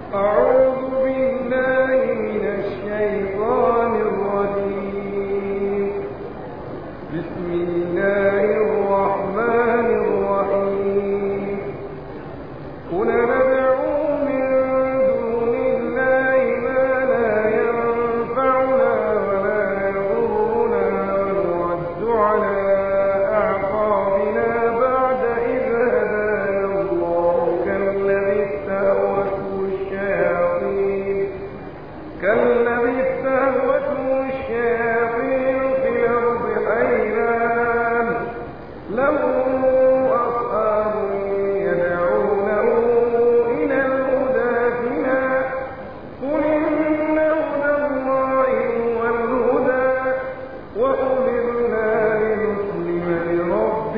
أعوذ بالله من الشيطان الرجيم بسم الله الرحمن الرحيم قل ندعو من دون الله ما لا ينفعنا ولا يضرنا ونرد على أعقابنا بعد إذ هدانا الله كالذي استهوته الشياطين كالذي استهوته الشياطين في الأرض حيران له أصحاب يدعونه إلى الهدى ائتنا قل إن هدى الله هو الهدى وأمرنا لنسلم لرب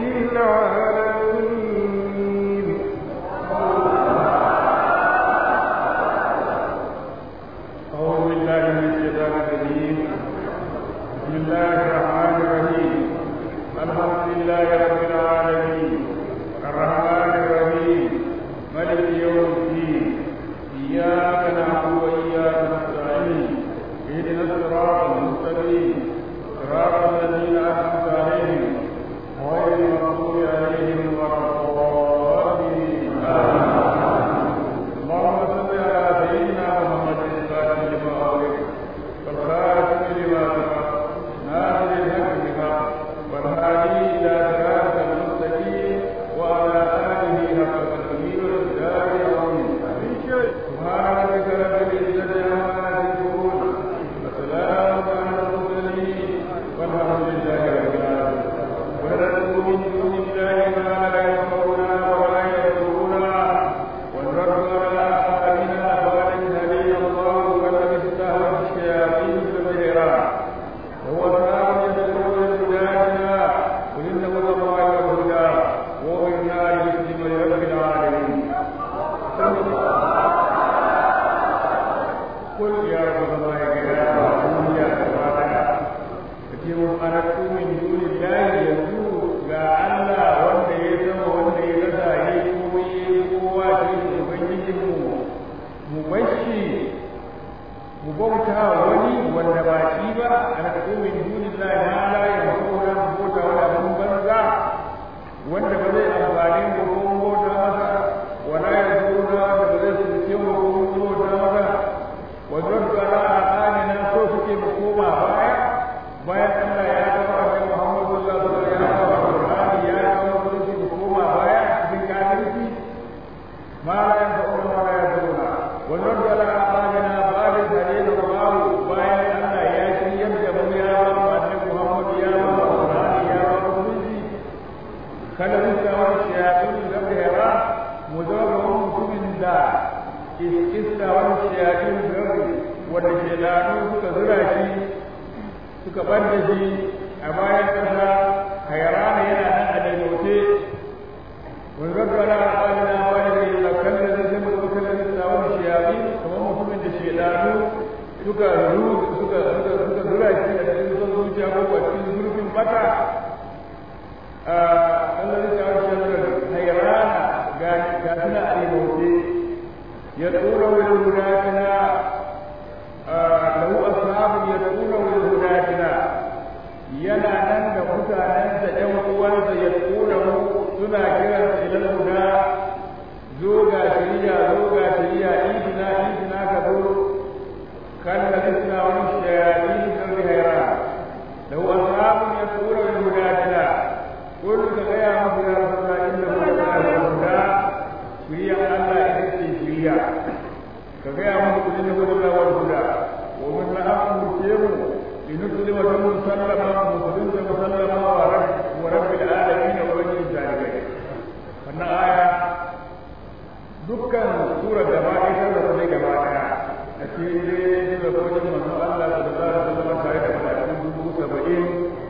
العالمين أعوذ بالله من الشيطان الرجيم بسم الله الرحمن الرحيم الحمد لله رب العالمين الرحمن الرحيم ملك يوم الدين إياك نعبد وإياك نستعين اهدنا الصراط المستقيم صراط الذين أنعمت عليهم غير المغضوب عليهم ولا الضالين آمين اللهم صل على سيدنا محمد الفاتح لما أغلق والخاتم لما سبق ناصر الحق بحق والهادي إلى صراط المستقيم وعلى آله حق تقدير الدار العظيم سبحان ربك رب العزة عما يصفون وسلام على المرسلين والحمد لله رب العالمين وندعو من دون الله ما لا ينفعنا ولا يضرنا ونرد على أعمالنا وأن هدينا الله فلم استهوت الشياطين في البحيرات وهو صار يدعو لهدانا قل إن هدى الله الهدى وأمرنا لنسلم لرب العالمين قل يا رب الله يا رب يا رب kace anatu min dunillahi yanzu ga Allah wanda ya zama wanda ya rasa ya yi koyi kowa cikin ubangijin mu mu bashi mu bauta wani wanda ba shi ba anatu min dunillahi ma la yamkuna mu bauta wani abun banza wanda ba zai amfani mu ko mu bauta masa wala ya zura wanda ba zai tsince mu ko mu bauta masa wa raddu ala aqanina so suke mu koma baya bayan Allah ya kawo Annabi Muhammad sallallahu alaihi wasallam ya kawo Qur'ani ya kawo musulunci mu koma baya cikin kafirci ma la yanfa'una wa la yaduruna wa raddu ala aqanina ba'da dalil Allah bayan Allah ya shiryar da mu ya kawo Annabi Muhammad ya kawo Qur'ani ya kawo musulunci kada mu kawo shayatin da behra mu zama mutumin da iska wani shayatin da wanda shedanu suka zura shi suka ɓadda shi a bayan ƙasa hayrana yana nan a daimauce wani gaggara a ƙalina wani da yi lakan da zai zama suka lalata tsawon shiyabi kamar mutumin da shedanu suka suka suka zura shi a cikin son zuciya ko a cikin zurfin bata a Allah zai tsawon shiyabi hayrana ga suna a daimauce ya tsora wani gudatina له أصحاب يدعونه لهداتنا yana nan da mutanensa ‘yan uwansa ya tura mu suna kiran ilal huda zo ga shari'a zo ga shari'a idina idina ka zo kan da suna wani shayaɗi da zai haira da wa sahabun ya tura da hudatina kun ka gaya masu ya rasulullah inda ku da huda shari'a Allah ita ce shari'a ka gaya masu kudin da hudu wal huda wa min la'amu mutiyamu لنسلم مسلما مسلم مسلما ورب ورب العالمين وبني الجاهلين wannan aya dukkan sura da ma ita da sai gaba daya a cikin dai da kojin manzon Allah sallallahu alaihi wasallam tare da malaikun dubu saba'in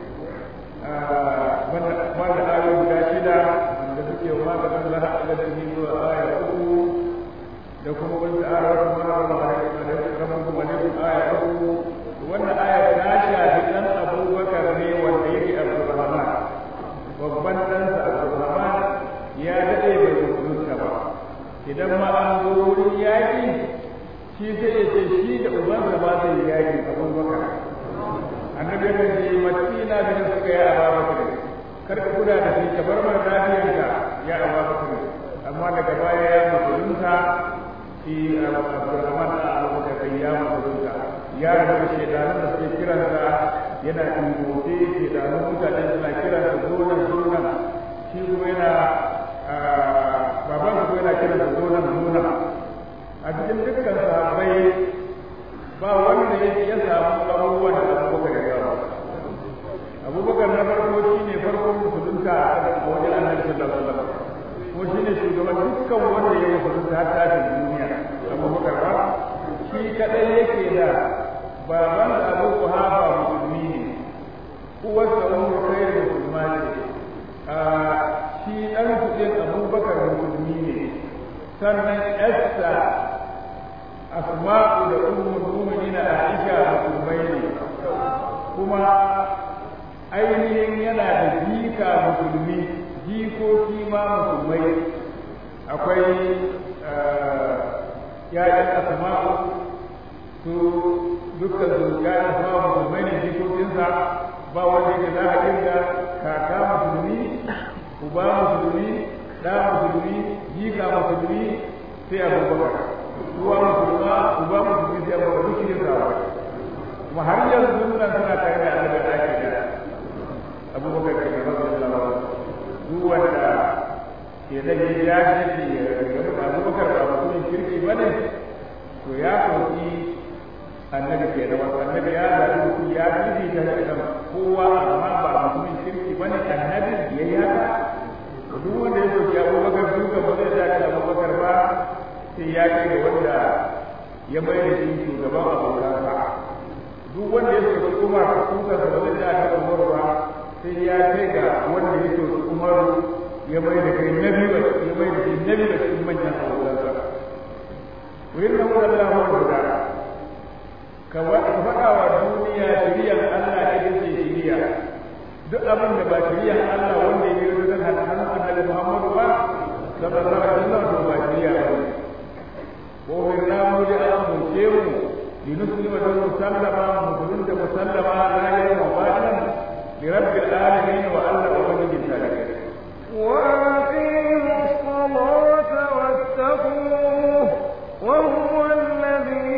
wanda ayoyi guda shida da suke wa maganin laha da da zuwa aya uku da kuma wani ta'ala wa kuma rabbukum alaikum aya uku wannan aya ta shafi dan abubakar ne wanda yake abdurrahman babban ɗansa abdurrahman ya daɗe bai musulunta ba idan ma an zo wurin yaƙi shi sai ya ce shi da ubansa ba zai yi yaƙi abubakar annabi ya ce matina bin suka ya ababakar kar ka kula da shi ka bar mana lafiyarka ya ababakar amma daga baya ya musulunta shi abdurrahman da abubakar kai ya musulunta ya rabu da shedanun da suke kiransa yana tungote shedanun mutane suna kiransa zonan zonan shi kuma yana baban ko yana kiransa zonan zonan a cikin dukkan sahabbai ba wanda ya samu abubuwan da abubakar ya gawa abubakar na farko shi ne farkon musulunta a wajen annabi sallallahu alaihi wasallam kuma shi ne shugaban dukkan wanda ya musulunta har tashin duniya abubakar ba shi kadai yake da baban abu kuhafa musulmi ne uwarsa umar kai da musulma ce shi ɗan kuɗin abubakar musulmi ne sannan esta asma'u da ummul mu'minina aisha musulmai ne kuma ainihin yana da jika musulmi jikoki ma musulmai akwai ya'yan asma'u su dukkan su ya'yan asma'u musulmai ne jikokinsa ba wanda yake za a kirga kaka musulmi uba musulmi ɗa musulmi jika musulmi sai abubakar ruwa musulma uba musulmi sai abubakar duk shi ne kuma har yanzu suna suna tare da annabi da ake da abubakar ke gaba da zama duk wanda ke da ya ya ce ya gaba da abubakar ba mutumin kirki ba ne to ya sauki annabi ke da wasu annabi ya zaɓi mutum ya bibi da kan kowa amma ba mutumin kirki ba ne annabi ya yi haka duk wanda ya sauki abubakar duka ba zai dace da abubakar ba sai ya kai da wanda ya mai da shi shugaban abokansa duk wanda ya sauki umar kuka da ba zai dace da umar ba sai ya kai ga wanda ya sauki umar ya mai da kai nabi ba ya mai da shi nabi da cikin manyan abokansa wurin da wanda Allah wanda ka faɗa wa duniya shiriyar Allah ita ce shiriya duk abin da ba shiriyar Allah wanda ya yi wajen hannun annabi Muhammadu ba sallallahu alaihi wasallam to ba shiriya ba ne ko min namu da an mulke mu linuslima da musallama musulun da musallama la yawma ba'dan li rabbil alamin wa alla ubangijin talakai وأقيموا الصلاة واتقوه وهو الذي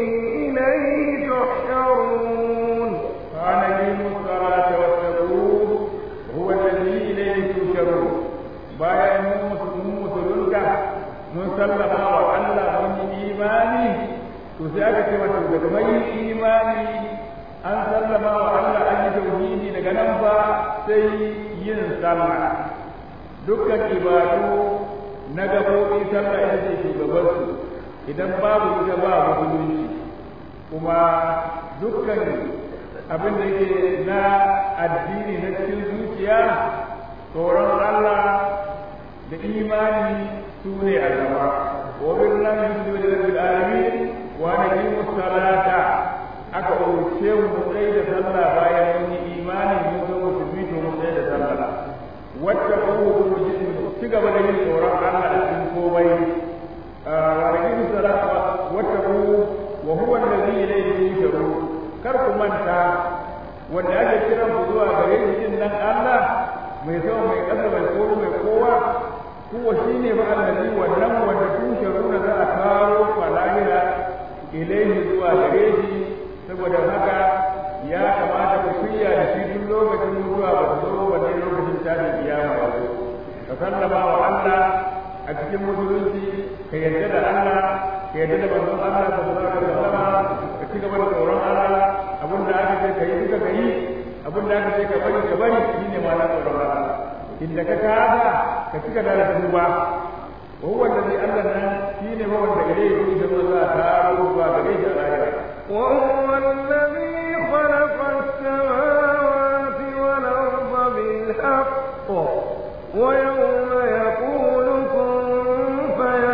إليه تحشرون فأقيموا الصلاة واتقوه هو الذي إليه تحشرون bayan mun musulunta mun sallama wa Allah mun yi imani to sai aka ce mata daga mai imani an sallama wa Allah an yi tauhidi daga nan fa sai yin sallah dukkan ibadu na gabobi sallah ita ce shugabansu idan babu ita ba musulunci kuma dukkan abin da yake na addini na cikin zuciya tsoron Allah da imani su ne a gaba wa billahi yusufu da rabbil alamin wa naqimu salata aka umarce mu mu tsaye da sallah bayan mun yi imani mun zo musulmi to mu tsaye da sallah wacce ko mu ci gaba da yin tsoron Allah a cikin komai wa naqimu salata wacce ko wa huwa alladhi ilayhi yusharu kar ku manta wanda ake kiran ku zuwa gare shi din nan Allah mai sama mai ƙasa mai kowa mai kowa kuwa shi ne ba allazi wannan wanda tusharuna za a kawo falahira ilaihi zuwa gare shi saboda haka ya kamata ku shirya da shi tun lokacin mutuwa ba zo wanne lokacin tashin kiyama ya zo ka sallama wa Allah a cikin musulunci ka yarda da Allah ka yarda da manzon Allah sallallahu alaihi wasallam ka ci gaba da tsoron Allah abinda aka ce ka yi duka ka yi abinda aka ce ka bari ka bari shine ma na tsoron Allah inda ka kada ka cika da tuba wa huwa alladhi allana shine ba wanda gare shi da za ta ruwa gare shi a lahira وهو الذي خلق السماوات والأرض بالحق ويوم يقول كن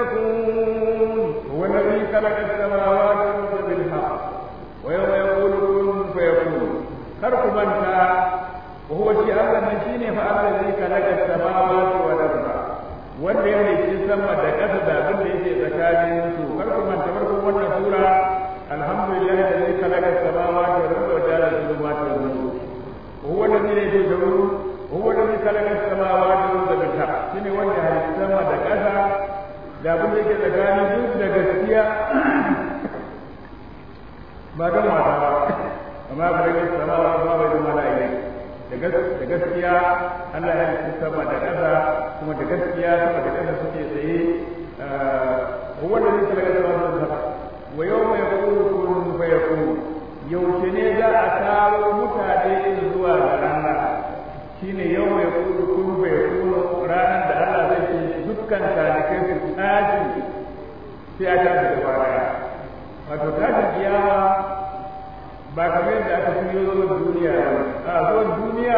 فيكون هو الذي خلق السماوات والارض بالحق ويوم يقول كن فيكون خلق من وهو شيء الله شيء فالذي خلق السماوات والارض wanda ya halicci sama da ƙasa da abin da yake tsakanin su kar ku manta farkon wannan sura ba don wasa ba amma ba rage sama ba ba bai zama la'ayi da gaskiya Allah ya halitta sama da ƙasa kuma da gaskiya sama da ƙasa suke tsaye wanda zai tsara da wannan sama wa yau mai kuru kun fa ya kuru yaushe ne za a taro mutane zuwa ga rana shine yau mai kuru kun fa ya kuru ranar da Allah zai ce dukkan talikai su tashi sai a tashi da baya wato tashin kiyama ba kamar yadda aka fi zuwan duniya a zuwan duniya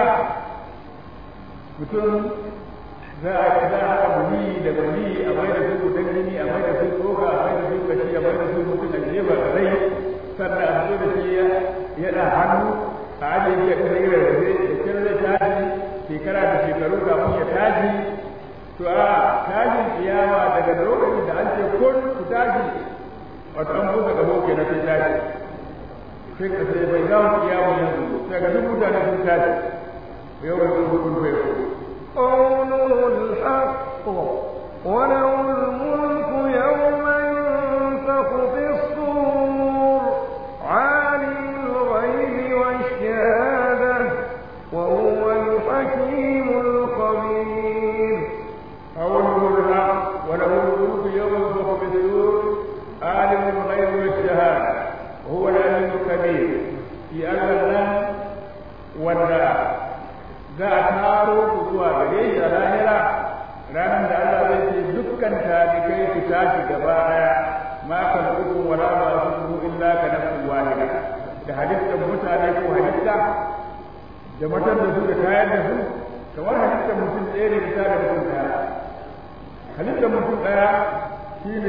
mutum za a za a haɗa muni da muni a mai da su gudan jini a mai da su tsoka a mai da su kashi a mai da su mutum a jefa da rai sannan a fito da shi ya ɗan hannu a ajiye shi a kan irin rabe da kyan zai tashi shekara da shekaru kafin ya tashi to a tashin kiyama daga lokacin da an ce kun ku tashi wato an buga gabo kenan sai tashi sai ka sai bai za mu iya mu yanzu sai ga duk mutane sun tashi yau da kuma kun bai ko قوله الحق وله الملك يوم ينفخ في الصور عالم الغيب والشهادة وهو الحكيم الخبير قوله الحق وله الملك يوم ينفخ في الصور عالم الغيب والشهادة وهو العليم الكبير في أن wanda za a taro ku zuwa gare shi a lahira ranar da Allah zai ce dukkan talikai su tashi gaba daya ma kan uku wala ba su illa ka nafsu wahida da halittar mutane ko halitta da matan da su da kayan da su kamar halittar mutum ɗaya ne da da mutum ɗaya halittar mutum ɗaya shine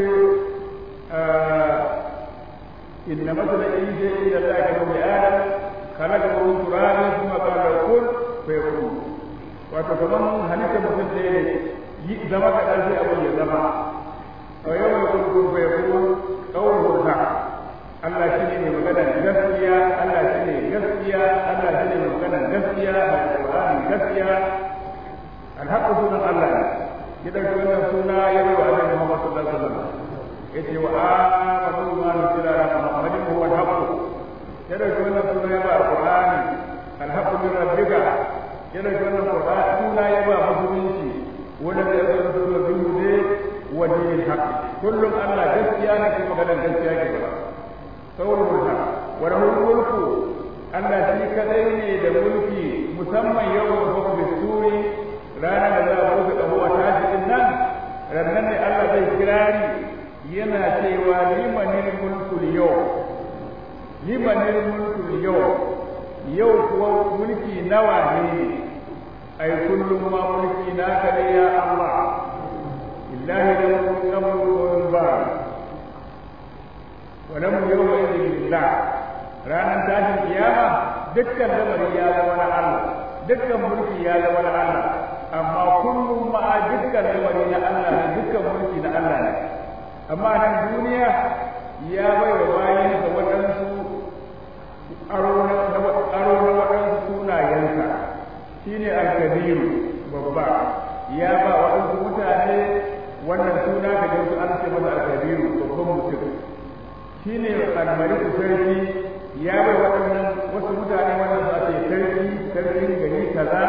إن مثل عيسى إلى الله كمثل آدم خلقه من تراب ثم قال له كن فيكون wato kaman halitta mutum ɗaya ne yi zama ka ɗan sai abin ya zama a yau mai kurkun bai kuma ƙaunar hurta Allah shi ne mai magana gaskiya Allah shi ne gaskiya Allah shi ne mai magana gaskiya mai Qur'ani gaskiya alhaqqu sunan Allah ne ya dauki wannan suna ya bai wa Annabi Muhammad sallallahu alaihi wasallam yace wa amanu ma nuzila ala muhammadin huwa al-haqq yana da wannan suna ya ba qur'ani al-haqq min rabbika yana da wannan qur'ani suna ya ba musulunci wanda da ya zo da bihude wa dinil haqq kullum Allah gaskiya ne kuma maganar gaskiya ke ba saurul haqq wa rahul mulku Allah shi kadai ne da mulki musamman yawan hukmi suri ranar da za a buga kaho a tashi din nan rannan ne Allah zai kirari yana cewa limanin mulkul yau limanin mulkul yau yau kuwa mulki nawa ne ai kullum ma mulki naka ne ya Allah illahi da mulkin amru ba wa lam yawma idin lillah ranar tashin kiyama dukkan lamari ya zama na Allah dukkan mulki ya zama na Allah amma kullum ma dukkan lamari na Allah ne dukkan mulki na Allah ne amma nan duniya ya bai wa bayan da waɗansu aro na waɗansu sunayensa shi ne alkabiru babba ya ba waɗansu mutane wannan suna ka jinsu an ce masa alkabiru babban mutum shi ne almaliku sarki ya bai waɗannan wasu mutane wannan su ce sarki sarkin gari kaza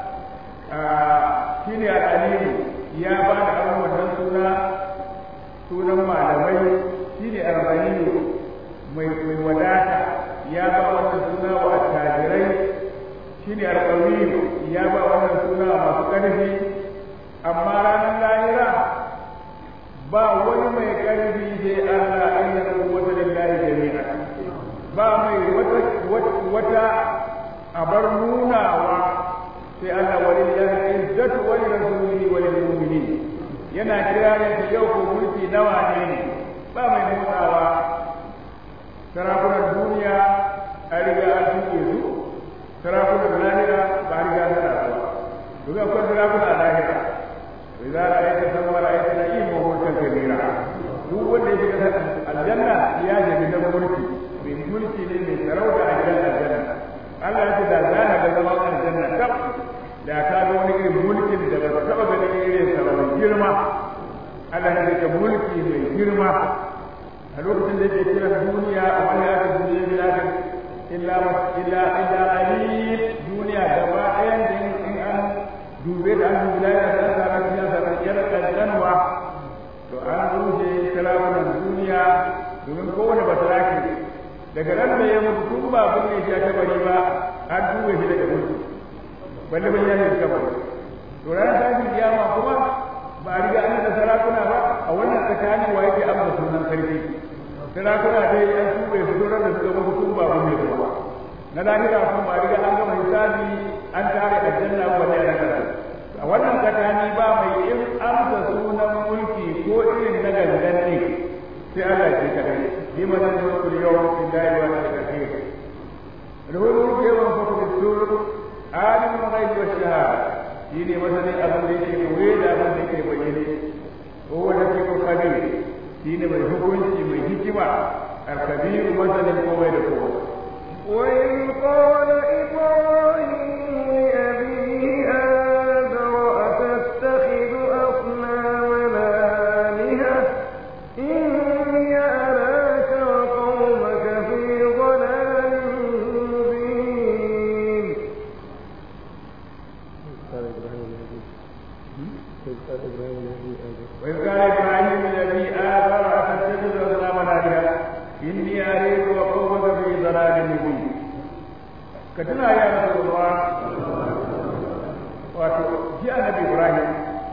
shi ne al'alimu ya ba da aron wannan suna sunan malamai shi ne arba'inu mai wadata ya ba wannan suna wa attajirai shi ne alƙawiyu ya ba wannan suna masu ƙarfi amma ranar lahira ba wani mai ƙarfi sai Allah inna quwwata lillahi jami'a ba mai wata wata abar nunawa sai Allah walillahi izzatu wa lirasulihi wa lil mu'minin yana kira ne yau ko mulki nawa ne ba mai motsawa sarakunan duniya a riga an tuke su sarakunan lahira ba a riga suna ba duk akwai sarakuna a lahira to za a yi ta san wala ya tana yi mahutan kabira duk wanda ya shiga aljanna ya shiga dan mulki mai mulki ne mai sarauta a gidan aljanna Allah ya ce da zana ga zaman aljanna kaf da ka ga wani irin mulkin da ba ka taba ganin irin sa ba girma Allah ya ce mulki mai girma a lokacin da yake kiran duniya a wani haka duniya bila ka illa illa illa qalil duniya gaba ɗayan da in an dube da an dubi lahira da an samu cikin sa yar kankanwa to an rushe sarakunan duniya domin kowane basaraki daga ran da ya mutu tun ba kunne shi a kabari ba an duba shi daga mutu balle ban ya shi kabari to ranar tashin kiyama kuma ba a riga an da sarakuna ba a wannan tsakanin wa yake amsa sunan sarki sarakuna dai an tuɓe su doron da suka mutu tun ba kunne su ba na lahira kuma ba a riga an gama hisabi an tare aljanna ba ne a a wannan tsakani ba mai in amsa sunan mulki ko irin na gangan ne sai Allah ce kadai lima nan mulku yawm billahi wa al-kathir lahu mulku yawm fakul sur alim al-ghaib wa shahada shine masanin abin da yake koye da abin da yake bayyane ko wanda ke ko kabir shine mai hukunci mai hikima al-kabir masanin komai da komai وإذ قال إبراهيم لأبيه آزر أتتخذ أصنامنا آلهة إني أراك وقومك في ضلال مبين وإذ قال إبراهيم الذي آثر أتتخذ أصناما آلهة إني أريك وقومك في ضلال مبين كتنا يا رسول الله wato ji annabi Ibrahim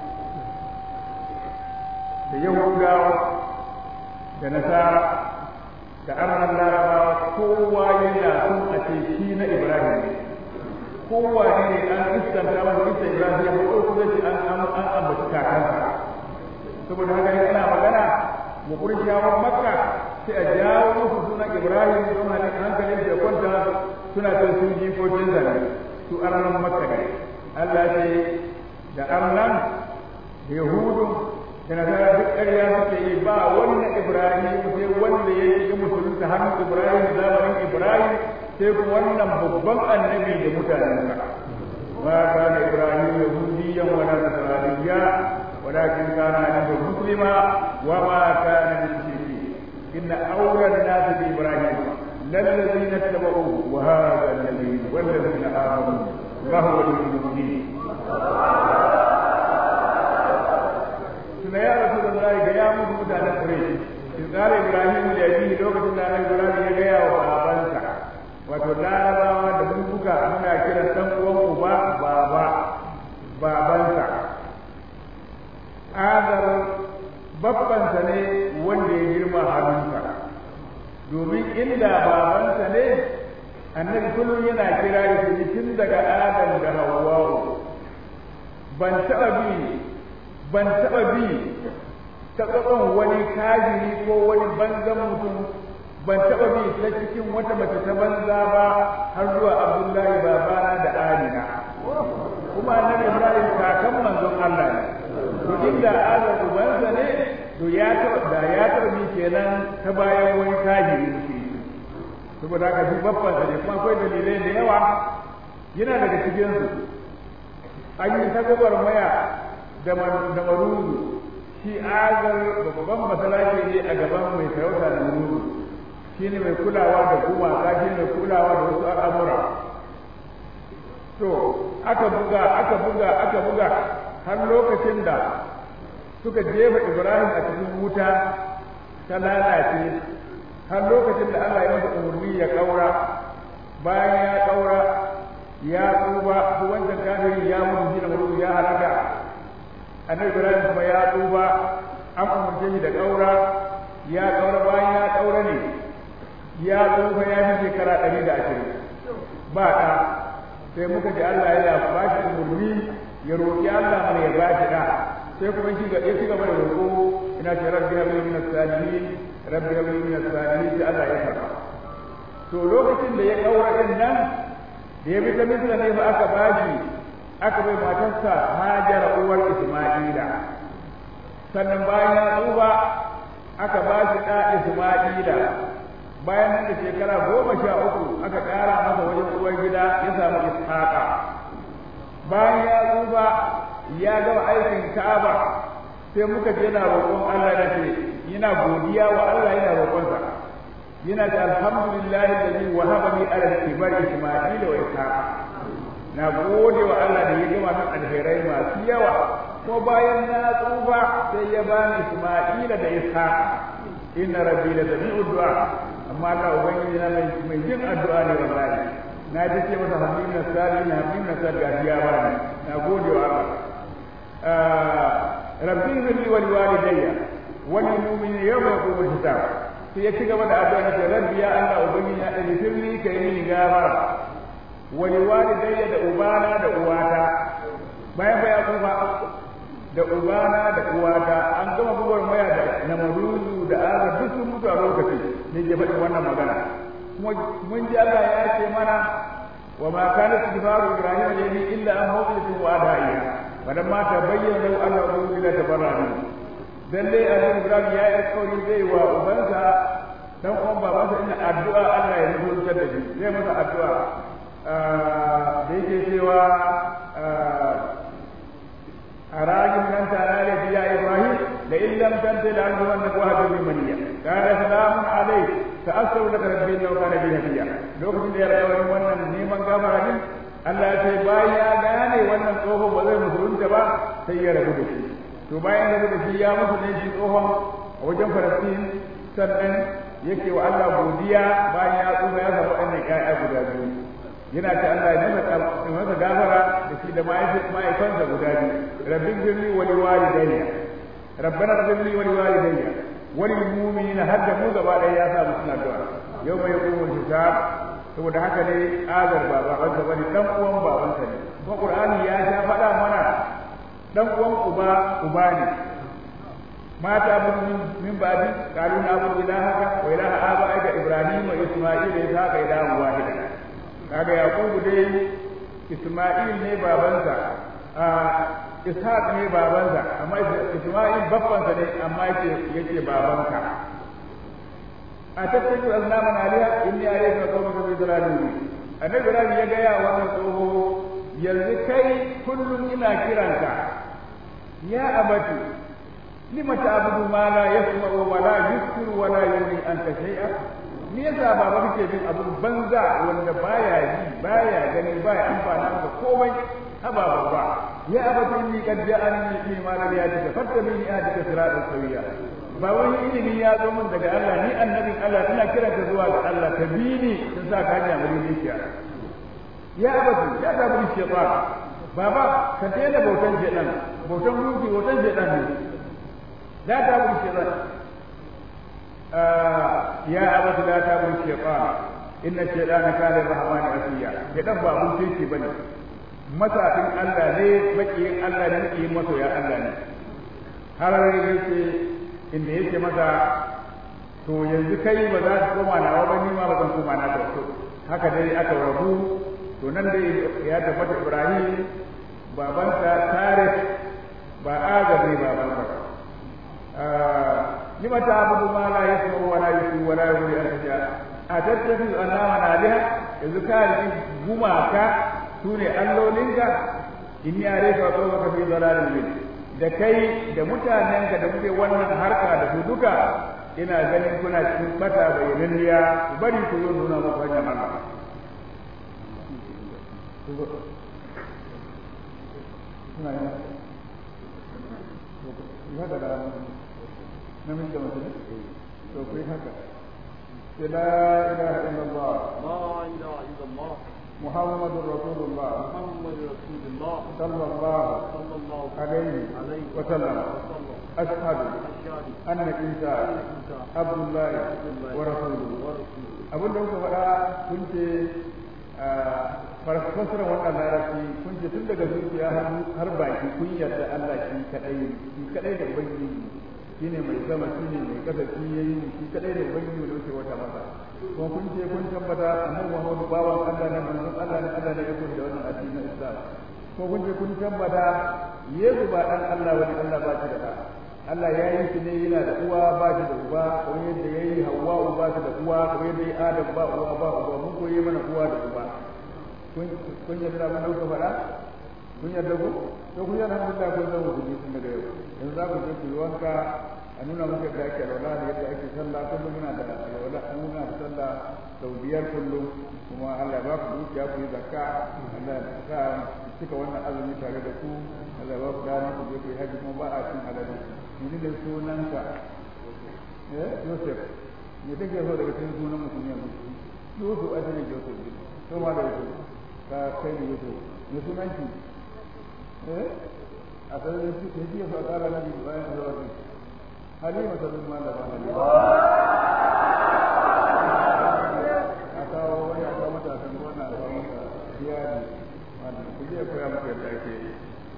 da Yahudawa da Nasara da arnan Larabawa kowa yana son a ce shi na Ibrahim kowa ne an iskanta masa isa Ibrahim ya ko kuma ce an an an ambaci kakansa saboda haka ne ana magana mu kurshawan Makka sai a jawo musu sunan Ibrahim don halin hankalin da kwanta suna son sun jikokin zane su arnan Makka ne Allah ce da arnan da Yahudu da nasara duk ƙarya suke yi ba wannan Ibrahim sai wanda ya yi musulunta hannun Ibrahim zamanin Ibrahim sai kuma wannan babban annabi da mutanensa ma kana Ibrahim yahudiyyan wa nasraniyya walakin kana hanifan muslima wa ma kana min shirki inna awla an-nas bi Ibrahim للذين اتبعوه وهذا النبي والذين آمنوا وهو المؤمنين tuna ya rasu da zai ga ya mutu mutanen Quraysh in kare Ibrahim da yabi lokacin da Annabi Ibrahim ya gaya wa babansa wato larabawa da mun buga muna kira dan uwan uba baba babansa Azar babbansa ne wanda ya girma hannunsa domin inda babansa ne annabi kullum yana kira shi tun daga Adam da Hawwa ban taɓa bi ban taɓa bi ta tsakon wani kajiri ko wani banzan mutum ban taɓa bi ta cikin wata mace ta banza ba har zuwa abdullahi babana da amina kuma annabi ibrahim kakan manzon allah ne to inda azar ubansa ne to ya taɓa da ya taɓa bi kenan ta bayan wani kajiri shi saboda haka shi babban ne kuma akwai dalilai da yawa yana daga cikinsu an yi ta maya da maruzu shi azar babban masalaki ne a gaban mai sarauta da maruzu shi ne mai kulawa da gumaka shi ne mai kulawa da wasu al'amura to aka buga aka buga aka buga har lokacin da suka jefa ibrahim a cikin wuta ta lalace har lokacin da allah ya masa umarni ya kaura bayan ya kaura ya tsuba ko wancan kafiri ya mutu shi da mutu ya halaka annabi ibrahim kuma ya tsuba an umarce shi da kaura ya kaura bayan ya kaura ne ya tsufa ya fi shekara ɗari da ashirin ba ɗa sai muka ji allah ya ba shi umarni ya roƙi allah mana ya ba shi ɗa sai kuma shi ga ya ci gaba da roƙo ina ce rabbi habli min as-salihin rabbi habli min as-salihin sai allah ya karɓa to lokacin da ya kaura din nan da ya bi ta misra ne ba aka bashi aka bai matarsa hajara uwar isma'ila sannan bayan ya tsufa aka ba shi ɗa isma'ila bayan nan da shekara goma sha uku aka ƙara masa wajen uwar gida ya samu ishaqa bayan ya tsufa ya gama aikin ka'aba sai muka je yana roƙon Allah da ce yana godiya wa Allah yana roƙon yana da alhamdulillahi alladhi wahaba li ala al-kibar isma'ila wa ishaq na gode wa Allah da ya gama min alherai masu yawa ko bayan na tsufa sai ya bani isma'ila da ishaq inna rabbi la sami'u du'a amma Allah ubangiji na mai mai jin addu'a ne wallahi na ji ce masa hamdin na sali na hamdin na sali ga ya bani na gode wa Allah rabbi zilli wa liwalidayya wa lil mu'minina yawma yaqumul hisab sai ya ci gaba da addu'a da rabbi ya Allah ubangiji na da firli kai mini gafara wa liwalidayya da ubana da uwata bayan baya kufa da ubana da uwata an gama bugar maya da namaruzu da azar duk sun mutu a lokaci ne ke faɗin wannan magana kuma mun ji Allah ya ce mana wa ma kana istighfaru ibrahim yayi illa an mawqitu wa adaiya falamma tabayyana lahu annahu la tabarrani dan dai annabi ibrahim ya yi alƙawari zai wa ubansa dan uwan babansa ina addu'a Allah ya rubuta da shi zai masa addu'a da yake cewa أراجم لن تنال يا إبراهيم لئن لم تنته لأرجمنك وهجر منيا قال سلام عليك سأستغفر لك ربي إنه كان بي هديا لو كنت يا رب wannan neman gafara din Allah ya ce bayan ya gane wannan tsohon ba zai musulunta ba sai ya rabu da shi to bayan rabu da shi ya mutu ne shi tsohon a wajen Falastin sannan yake wa Allah godiya bayan ya tsufa ya samu wannan ƴaƴa guda biyu yana ta Allah ya masa masa gafara da shi da mahaifansa guda biyu rabbin birni wa liwalidayya rabbana rabbi wa liwalidayya wa lil mu'minina hadda mu gaba ɗaya ya sa musu addu'a yau mai yaqumu hisab saboda haka ne azar ba babansa bane dan uwan babansa ne kuma qur'ani ya sha faɗa mana dan uwan uba uba ne mata abudu min ba'di qalu na abudu ilahaka wa ilaha abaika ibrahim wa isma'il wa ishaqa ilahan wahida kaga yaqubu dai isma'il ne babansa a ishaq ne babansa amma isma'il babbansa ne amma yake yake babanka a tattaku aznaman aliya inni alayka qawmaka bi dalalin annabi ibrahim ya ga ya wannan tsoho yanzu kai kullum ina kiranka ya abati lima ta'budu ma la yasma'u wa la yusir wa la yughni anka shay'a me yasa baba kake bin abu banza wanda baya yi baya gani baya amfana maka komai haba baba ya abati inni qad ja'ani min ma lam yatika fattabini ahdika siratan sawiya ba wani ilimi ya zo min daga Allah ni annabin Allah ina kiran ka zuwa ga Allah ka bi ni sun sa ka hanya muri dukiya ya abati ya da bi shaytan baba ka daina bautan shaytan bautan gunki bautan shaytan ne la ta bi shaytan ya abati la ta bi shaytan inna shaytana kana rahman asiya shaytan ba mun sai bane masafin Allah ne makiyin Allah ne makiyin masoya Allah ne har yake inda yake masa to yanzu kai ba za ka koma nawa ba ni ma ba zan koma na ka to haka dai aka rabu to nan dai ya tabbata Ibrahim babansa Tarif ba Azar ne babansa lima ta abudu ma la yasma wa la yusu wa la yughni an taja a tattafi annama naliha yanzu ka yi gumaka sune allolinka in ya refa ko ka fi zalalin bin da kai da mutanenka da kuke wannan harka da su duka ina ganin kuna cikin bata bayyananniya ku bari ku zo nuna muku hanyar Allah suna yana ya da da namiji da mutum to ku yi haka sai la ilaha illallah لا إله إلا الله محمد رسول الله محمد رسول الله صلى الله صلى الله عليه عليه وسلم وسلم أشهد أشهد أن عيسى عبد الله ورسوله ورسوله abin da kuka faɗa kun ce farfasar wannan larabci kun ce tun daga zuciya har baki kun yarda Allah shi kadai shi kadai da ubangiji shine mai sama shine mai kasa shi yayi shi kadai da ubangiji da wuce wata masa kuma kun ce kun tabbata annabi Muhammadu bawan Allah ne manzon Allah ne Allah ne ya koyi da wannan addinin Islam ko kun ce kun tabbata Yesu ba dan Allah wani Allah ba shi da ɗa Allah ya yi shi ne yana da uwa ba shi da uba kamar yadda ya yi Hawwa ba shi da uwa kamar yadda ya yi Adam ba uwa ba uba mun koyi mana uwa da uba kun kun yarda mun dauka fara kun yarda ku to kun yarda alhamdulillah kun zama ku tun daga yau yanzu za ku je ku yi wanka a nuna muku yadda ake alwala da yadda ake sallah kullum muna da alwala muna da sallah sau biyar kullum kuma Allah ba ku dukiya ku yi zakka Allah ya sa cika wannan azumi tare da ku Allah ba ku dama ku je ku yi haji kuma ba a cin halali ni da sunanka eh Joseph me kake so daga cikin sunan mutum yanzu Yusuf a cikin Joseph to ma da Yusuf ka kai ne Yusuf me sunanki eh a sanar da shi ya fa kara nabi bayan da wani halima ta bin malama halima a kawo wani a kawo mata kan wannan a kawo mata iyali wannan ku je koya maka yadda ake yi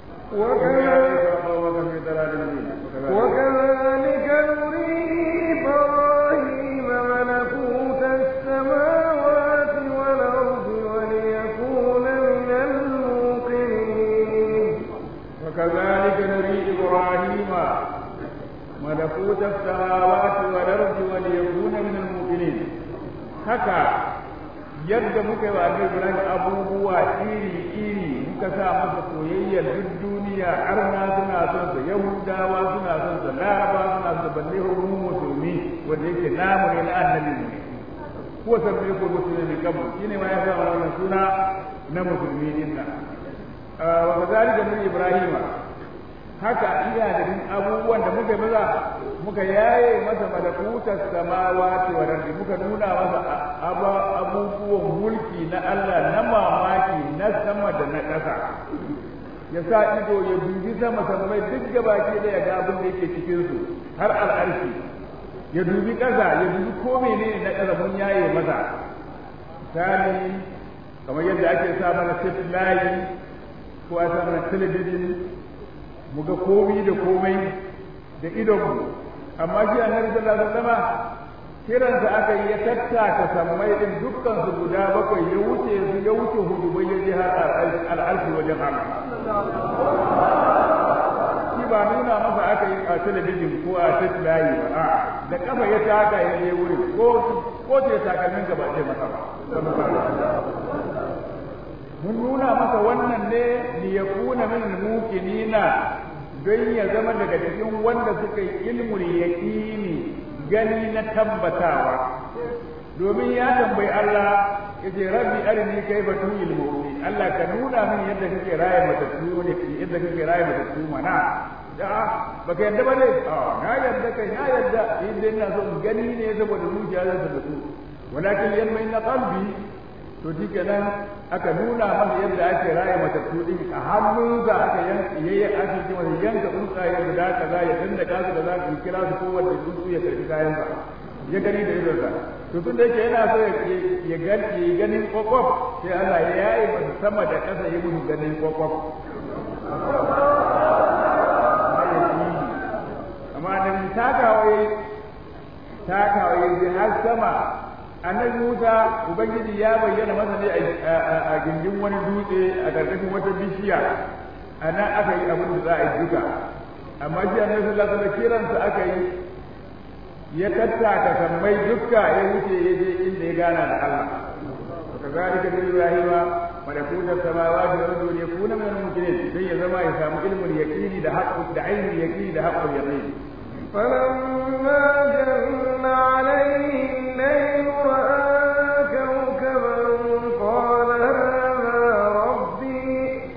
وكذلك نري إبراهيم ملكوت السماوات والأرض وليكون من الموقنين وكذلك نري إبراهيم ملكوت السماوات والأرض وليكون من الموقنين haka yadda muka yi wa annabi Ibrahim abubuwa iri-iri muka sa masa soyayyar duk duniya arna suna son sa yahudawa suna son sa laraba suna son sa balle mu musulmi wanda yake namu ne na annabi ne ko sabbi ko musulmi kabu shine ma ya sa wannan suna na musulmi din nan wa kazalika min ibrahima haka iya da abubuwan da muka maza muka yaye masa malakutar samawati wa ardi muka nuna masa abubuwan mulki na Allah na mamaki na sama da na ƙasa ya sa ido ya dubi sama samai duk gabaki da ya ga abin da yake cikin su har al'arshi ya dubi ƙasa ya dubi ko menene na ƙasa mun yaye masa misali kamar yadda ake sa mana layi ko a sa mana talabijin mu ga komi da komai da idonmu amma shi annabi sallallahu alaihi wasallam kiransa aka yi ya tattaka sammai din dukkan su guda bakwai ya wuce su ya wuce hudu bai ya je har al'arshi wajen Allah shi ba nuna masa aka yi a talabijin ko a tattalayi ba a da kafa ya taka ya je wurin ko ko ce takalmin gaba ce masa ba mun nuna masa wannan ne li yakuna min al-muqinina don ya zama daga cikin wanda suka yi ilmul yaqini gani na tabbatawa domin ya tambayi Allah yace rabbi arini kayfa tuhil mu'min Allah ka nuna min yadda kake raye matattu ne yadda kake raye matattu mana da baka yadda ba ne a na yadda kai na yadda idan ina so gani ne saboda zuciya zan tabbatu walakin yanma inna qalbi to shi kenan aka nuna masa yadda ake raya matattu din a hannun da aka yanka yayi ake ce masa yanka tsuntsaye guda kaza ya tunda ka su da za ku kira su kowanne tsuntsu ya karbi kayan sa ya gani da idonsa to tun da yake yana so ya gani ya ganin kokof sai Allah ya yaye masa sama da ƙasa ya musu ganin kokof amma da takawa yayi takawa yayi har sama annabi Musa ubangiji ya bayyana masa ne a gindin wani dutse a ƙarƙashin wata bishiya a nan aka yi abin da za a yi duka amma shi annabi sallallahu alaihi wasallam kiransa aka yi ya tattaka sammai dukka ya wuce ya je inda ya gana da Allah وكذلك من إبراهيم ملكوت السماوات والأرض ليكون من المؤمنين زي زما يسامو علم اليقين ده حق ده عين اليقين ده حق اليقين فلما جن عليه الليل رأى كوكبا قال هذا ربي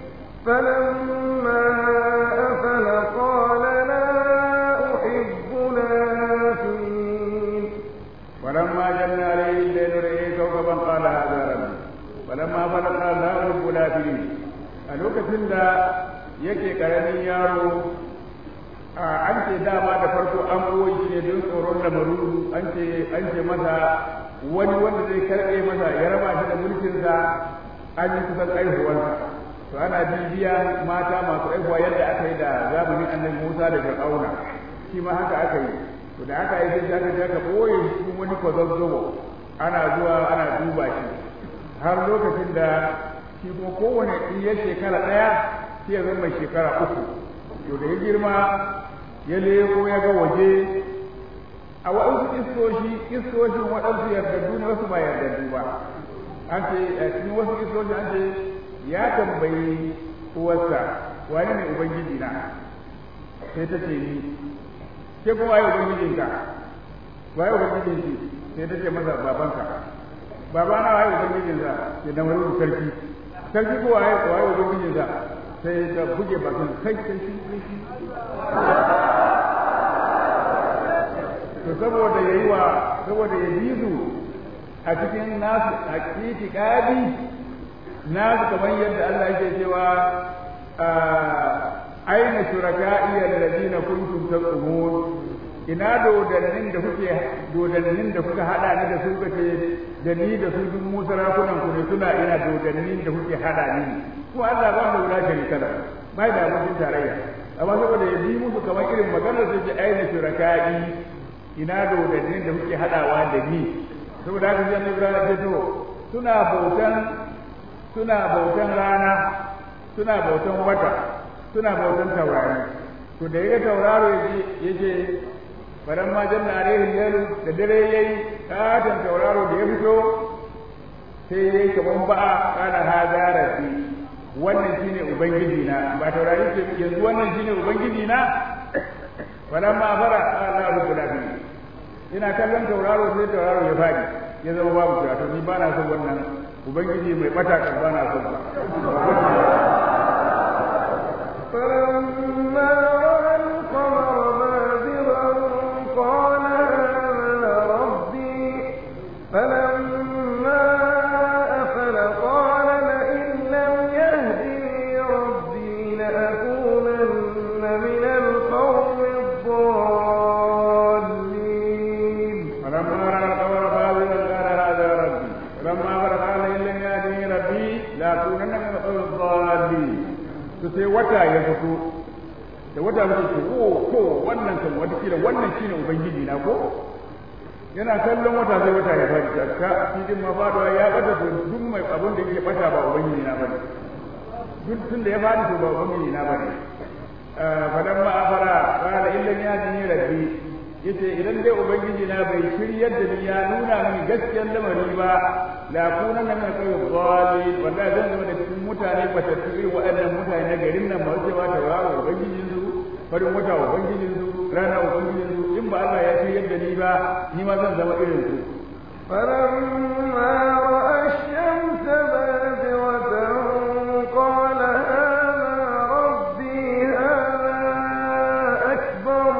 فلما أفل قال لا أحب الآفلين ولما جن عليه الليل رأى كوكبا قال هذا ربي فلما أفل قال لا أحب الآفلين a lokacin da yake karamin yaro an ce dama da farko an koyi shi ne don tsoron lamaru an ce an ce masa wani wanda zai karɓe masa ya raba shi da mulkinsa an yi kusan aihuwarsa to ana bibiya mata masu aihuwa yadda aka yi da zamanin annabi Musa da Fir'auna shi ma haka aka yi to da aka yi sai aka je aka boye shi wani kwazazzobo ana zuwa ana duba shi har lokacin da shi kuma kowane iya shekara ɗaya sai ya zama mai shekara uku to da ya girma ya leko ya ga waje a waɗansu iskoshi iskoshin waɗansu yardaddu ne wasu ba yardaddu ba an ce a cikin wasu iskoshi an ce ya tambayi uwarsa wani ne ubangiji na sai ta ce ni ke kuma yi ubangijinka waye ubangijin shi sai ta ce masa babanka babana waye ubangijin sa ya dan wani sarki sarki ko waye waye ubangijin sa sai ta buge bakin kai kai shi shi to saboda yayi wa saboda ya bi su a cikin nasu hakiki kadi nasu kamar yadda Allah yake cewa aina shuraka'i alladhina kuntum taqumun ina dodannin da kuke dodannin da kuka hada ni da su kace da ni da su duk mu sarakunan ku ne suna ina dodannin da kuke hada ni ko Allah ba mu wula sharika da bai da abokin tarayya amma saboda ya bi musu kamar irin maganar sai ce aina shuraka'i ina dodannin da kuke hadawa da ni saboda haka sai Ibrahim ya to suna bautan suna bautan rana suna bautan wata suna bautan taurari to da yaga tauraro yace baran ma janna alaihi lalu da dare yayi katon tauraro da ya fito sai yayi kaman ba'a kana hada rabbi wannan shine ubangiji na ba taurari ce yanzu wannan shine ubangiji na baran ma fara Allah rabbul alamin ina kallon tauraro sai tauraro ya fadi ya zama babu shi to ni ba na son wannan ubangiji mai bata kan ba na son ba فلما رأى القمر بازغا قال هذا ربي فلما أفل قال لئن لم يهدني ربي لأكونن من القوم الضالين فلما رأى القمر بازغا قال هذا ربي فلما أفل قال لئن لم يهدني ربي لأكونن من القوم الضالين to sai wata ya fito da wata mutum ce ko ko wannan kan wata kila wannan shine ubangiji na ko yana kallon wata sai wata ya fadi ka cikin ma faduwa ya bata to duk mai abun da yake bata ba ubangiji na bane duk tun da ya fadi to ba ubangiji na bane fadan ma afara qala illa ya dini rabbi yace idan dai ubangiji na bai shiryar da ni ya nuna mini gaskiyar lamari ba la kunan min qawl dhali wallahi zan zama da cikin mutane batattu irin waɗannan mutane na garin nan masu cewa tauraro ubangijin su farin wata ubangijin su rana ubangijin su in ba Allah ya shiryar da ni ba ni ma zan zama irin su فلما رأى الشمس بازغة قال هذا ربي هذا أكبر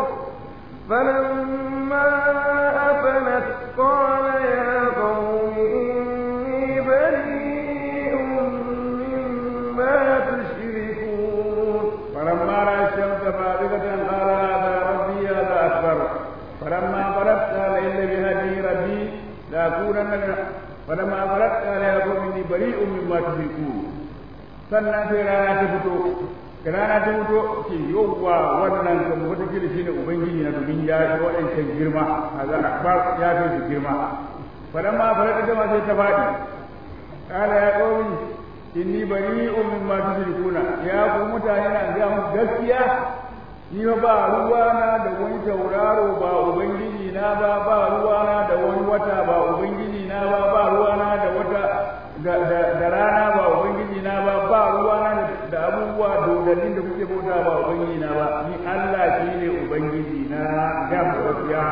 فلما أفلت قال يا قوم إني بريء مما تشركون فلما راى الشمس بازغه قال هذا ربي هذا اكبر فلما فرغت قال ان بهدي ربي لاكونن من فلما فرغت قال يا قوم اني بريء مما تشركون sannan sai rana ta fito da rana ta fito ce yawwa wannan kan wata kila shine ubangiji na domin ya shi waɗancan girma kaza akbar ya fi su girma falamma faraka jama sai ta faɗi kala ya qaumi inni bari'un mimma tushrikuna ya ku mutane na ga mu gaskiya ni fa ba ruwa na da wani tauraro ba ubangiji na ba ba ruwa na da wani wata ba ubangiji na ba ba ruwa na da wata da rana ba ubangiji na ba ba ruwa na da abubuwa dodannin da kuke bauta ba ubangiji na ba ni Allah shine ubangiji na ga mu gaskiya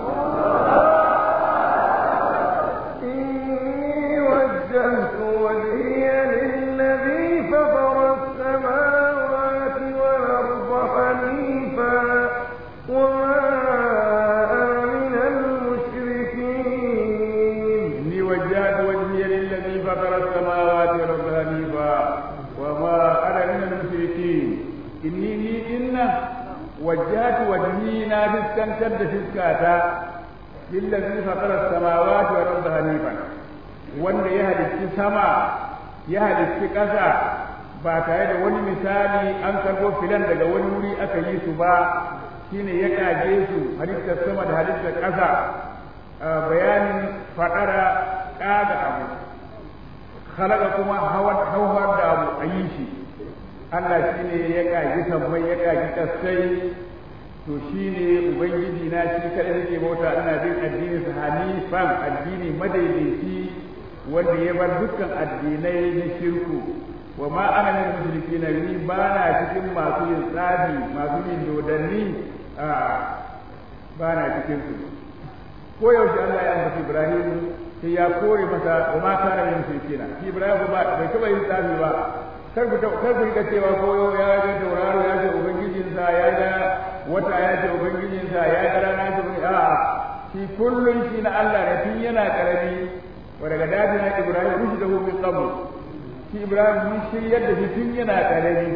إني وجهت وجهي للذي فطر السماوات والأرض حنيفا وما أنا من المشركين إني وجهت وجهي للذي فطر السماوات والأرض حنيفا وما أنا من المشركين إني لي إن وجهت وجهي نافس كان شد فسكاتا للذي فطر السماوات والأرض حنيفا wanda ya halicci sama ya halicci ƙasa ba tare da wani misali an karɓo filan daga wani wuri aka yi su ba shine ya kage su halittar sama da halittar ƙasa bayanin faɗara ƙaga abu khalaqa kuma hauhar da abu a yi shi Allah shi ne ya ƙagi sammai ya ƙagi ƙasai to shi ne ubangiji na shi kaɗai nake bauta ina bin addini sa hanifan addini madaidaici wanda ya bar dukkan addinai na shirku wa ma ana min mushrikina ni ba na cikin masu yin tsafi masu yin dodanni a ba na cikin su ko yaushe Allah ya ambaci Ibrahim sai ya kore masa wa ma kana min shirkina shi Ibrahim ba bai taba yin tsafi ba kar ku kar ku ga cewa ko ya ga tauraro ya ce ubangijinsa ya ga wata ya ce ubangijinsa ya ga rana ya ce a'a shi kullun shi na Allah ne tun yana karami wa daga dajin Ibrahim rushdahu min qabl shi Ibrahim mun shiryar da shi tun yana karami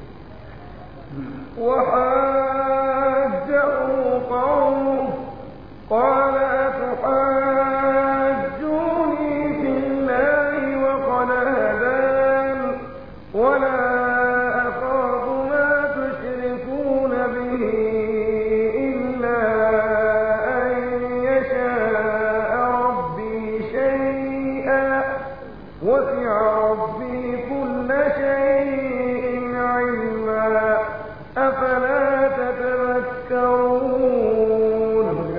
وحاجه قومه قال أتحاجوني في الله وقد هدان ولا أخاف ما تشركون به إلا أن يشاء ربي شيئا وسع ربي كل شيء علما أفلا تتذكرون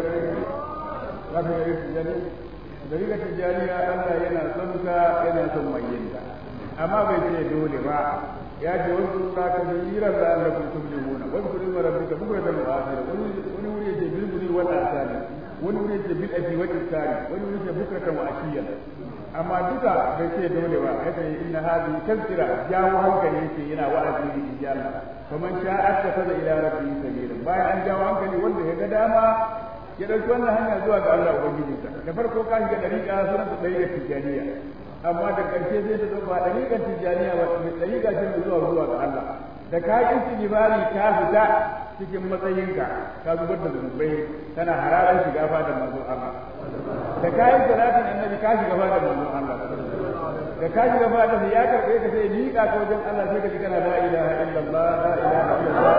Dalilin tijjaniya Allah yana son ka yana son mai yin amma bai ce dole ba ya ce wasu ka ka bi yiran da Allah kun tubli muna wasu kudin rabbika bukra da mu'asir wani wani wuri ya ce bil buri wal asali wani wuri ya ce bil abi wal isari wani wuri ya ce bukra wa ashiya amma duka bai ce dole ba ya ce inna hadhihi tazkira jawo hankali yake yana wa'azi ne in ji Allah faman sha'a tafaza ila rabbihi sabila bayan an jawo hankali wanda ya ga dama ya ɗauki wannan hanya zuwa ga Allah Ubangijinsa da farko ka shiga ɗariƙa sunan ta ɗariƙar tijjaniya amma da ƙarshe sai ta zama ɗariƙar tijjaniya ba mai ɗariƙa ce mai zuwa zuwa ga Allah da ka yi istighfari ka fita cikin matsayinka ka zubar da zunubai tana hararar shiga fadar manzon Allah da ka yi salatin annabi ka shiga fadar manzon Allah da ka shiga fadar ya karɓe ka sai miƙa ka wajen Allah sai ka ji kana la ilaha illallah la ilaha illallah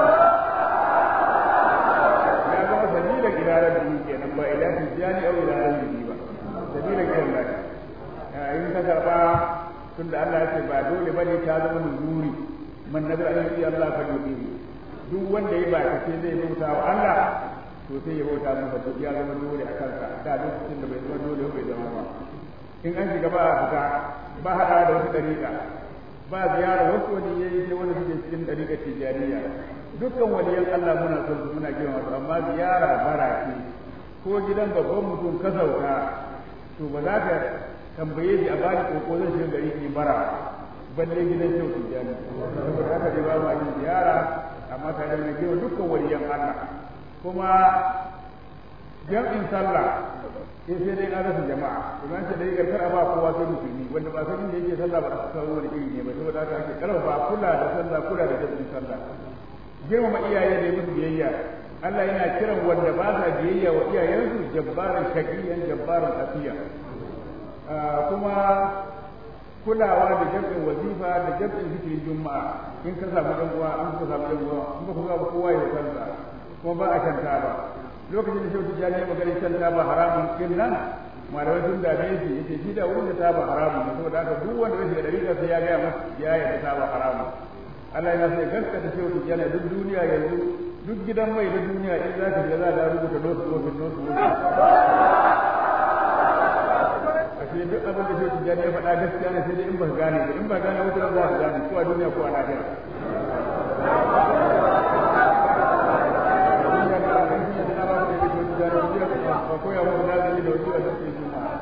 sabila ila rabbihi kenan ba ila tijani aw ila rabbihi ba sabila ila Allah in ka karba tunda Allah ya ce ba dole bane ta zama nuzuri man nabi alayhi Allah fa yuti duk wanda ya baka ce zai bauta wa Allah to sai ya bauta masa duk ya zama dole a kansa da lokacin da bai zama dole bai zama ba in an shiga ba a fita ba hada da wata dariƙa ba ziyara wasu wani yayi sai wani suke cikin dariƙar tijaniya dukkan waliyan Allah muna son su muna girma su amma ziyara bara ce ko gidan babban mutum ka sauka to ba za ka tambaye shi a bani koko zan shiga gari ki bara balle gidan kyau su jani saboda haka dai ba ma yin ziyara amma ka da girma dukkan waliyan Allah kuma jam'in sallah sai sai dai na rasa jama'a idan ce dai karkar a ba kowa sai musulmi wanda ba san inda yake sallah ba a san wani iri ne ba saboda haka ake karfafa kula da sallah kula da jam'in sallah girmama iyaye da musu biyayya Allah yana kiran wanda ba sa biyayya wa iyayensu jabbaran shaqiyan jabbaran afiya kuma kulawa da jam'in wazifa da jam'in zikirin juma'a in ka samu dan uwa in ka samu dan uwa in ka kuma kowa ya kansa kuma ba a kanta ba lokacin da shehu tijjani ya magana kan taba haramun din nan malamai sun dame shi yace shi da wurin da taba haramun saboda haka duk wanda ya shiga dariƙa sai ya ga masa ya yarda taba haramun Allah yana sai gaskata shehu tijjani duk duniya yanzu duk gidan mai na duniya in za ka shiga za ka rubuta nosu nosu nosu a ce duk abin da shehu tijjani ya faɗa gaskiya ne sai dai in ba ka gane ba in ba gane wata za ka gane ko a duniya ko a lahira koya wa nazari da wasu da suke juma'a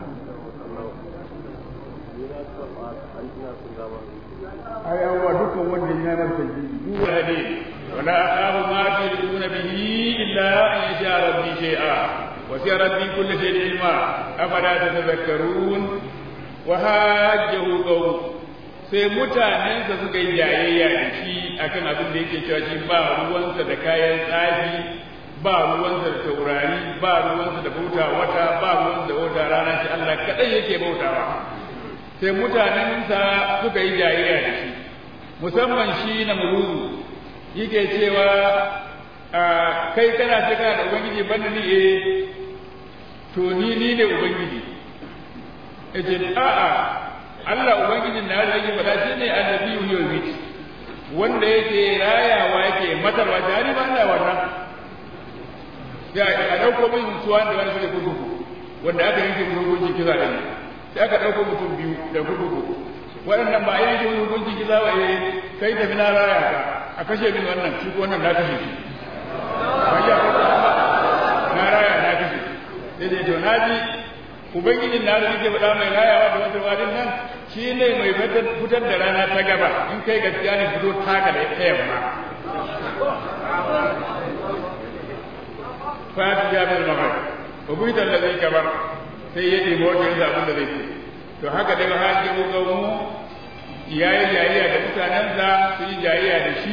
ai awwa dukkan wanda ya masa tajiri duk hadi wala akhafu ma tuduna bihi illa an yasha rabbi shay'a wa sai rabbi kulli shay'in ilma afala tatadhakkarun wa hajjahu qawm sai mutanensa suka yi jayayya da shi akan abin da yake cewa shi ba ruwansa da kayan tsafi ba ruwansa da taurari ba ruwansa da bauta wata ba ruwansa da bauta rana shi Allah kadai yake bautawa sai mutanensa suka yi jayayya da shi musamman shi na muruzu yake cewa kai kana ce kana da ubangiji banda ni eh to ni ni ne ubangiji yace a'a Allah ubangijin na da yake faɗa shine annabi yawmit wanda yake rayawa yake matarwa jari ba Allah wannan ya a dauko min suwan da wani suke kurkuku wanda aka yanke hukunci kisa da ni sai aka ɗauko mutum biyu da kurkuku waɗannan ba a yanke hukunci kisa ba eh kai tafi na raya ka a kashe min wannan shi ko wannan na kashe shi ba ya na raya na kashe sai dai to naji ubangijin na da yake faɗa mai rayawa da wata wadin nan shi ne mai fitar da rana ta gaba in kai gaskiya ne fito taka da ta yamma fati ya bil mahar ubuita allazi kabar sai ya ɗibo wajen da abin da zai ce to haka daga hajji mu ga mu yayi jayayya da mutanensa su yi jayayya da shi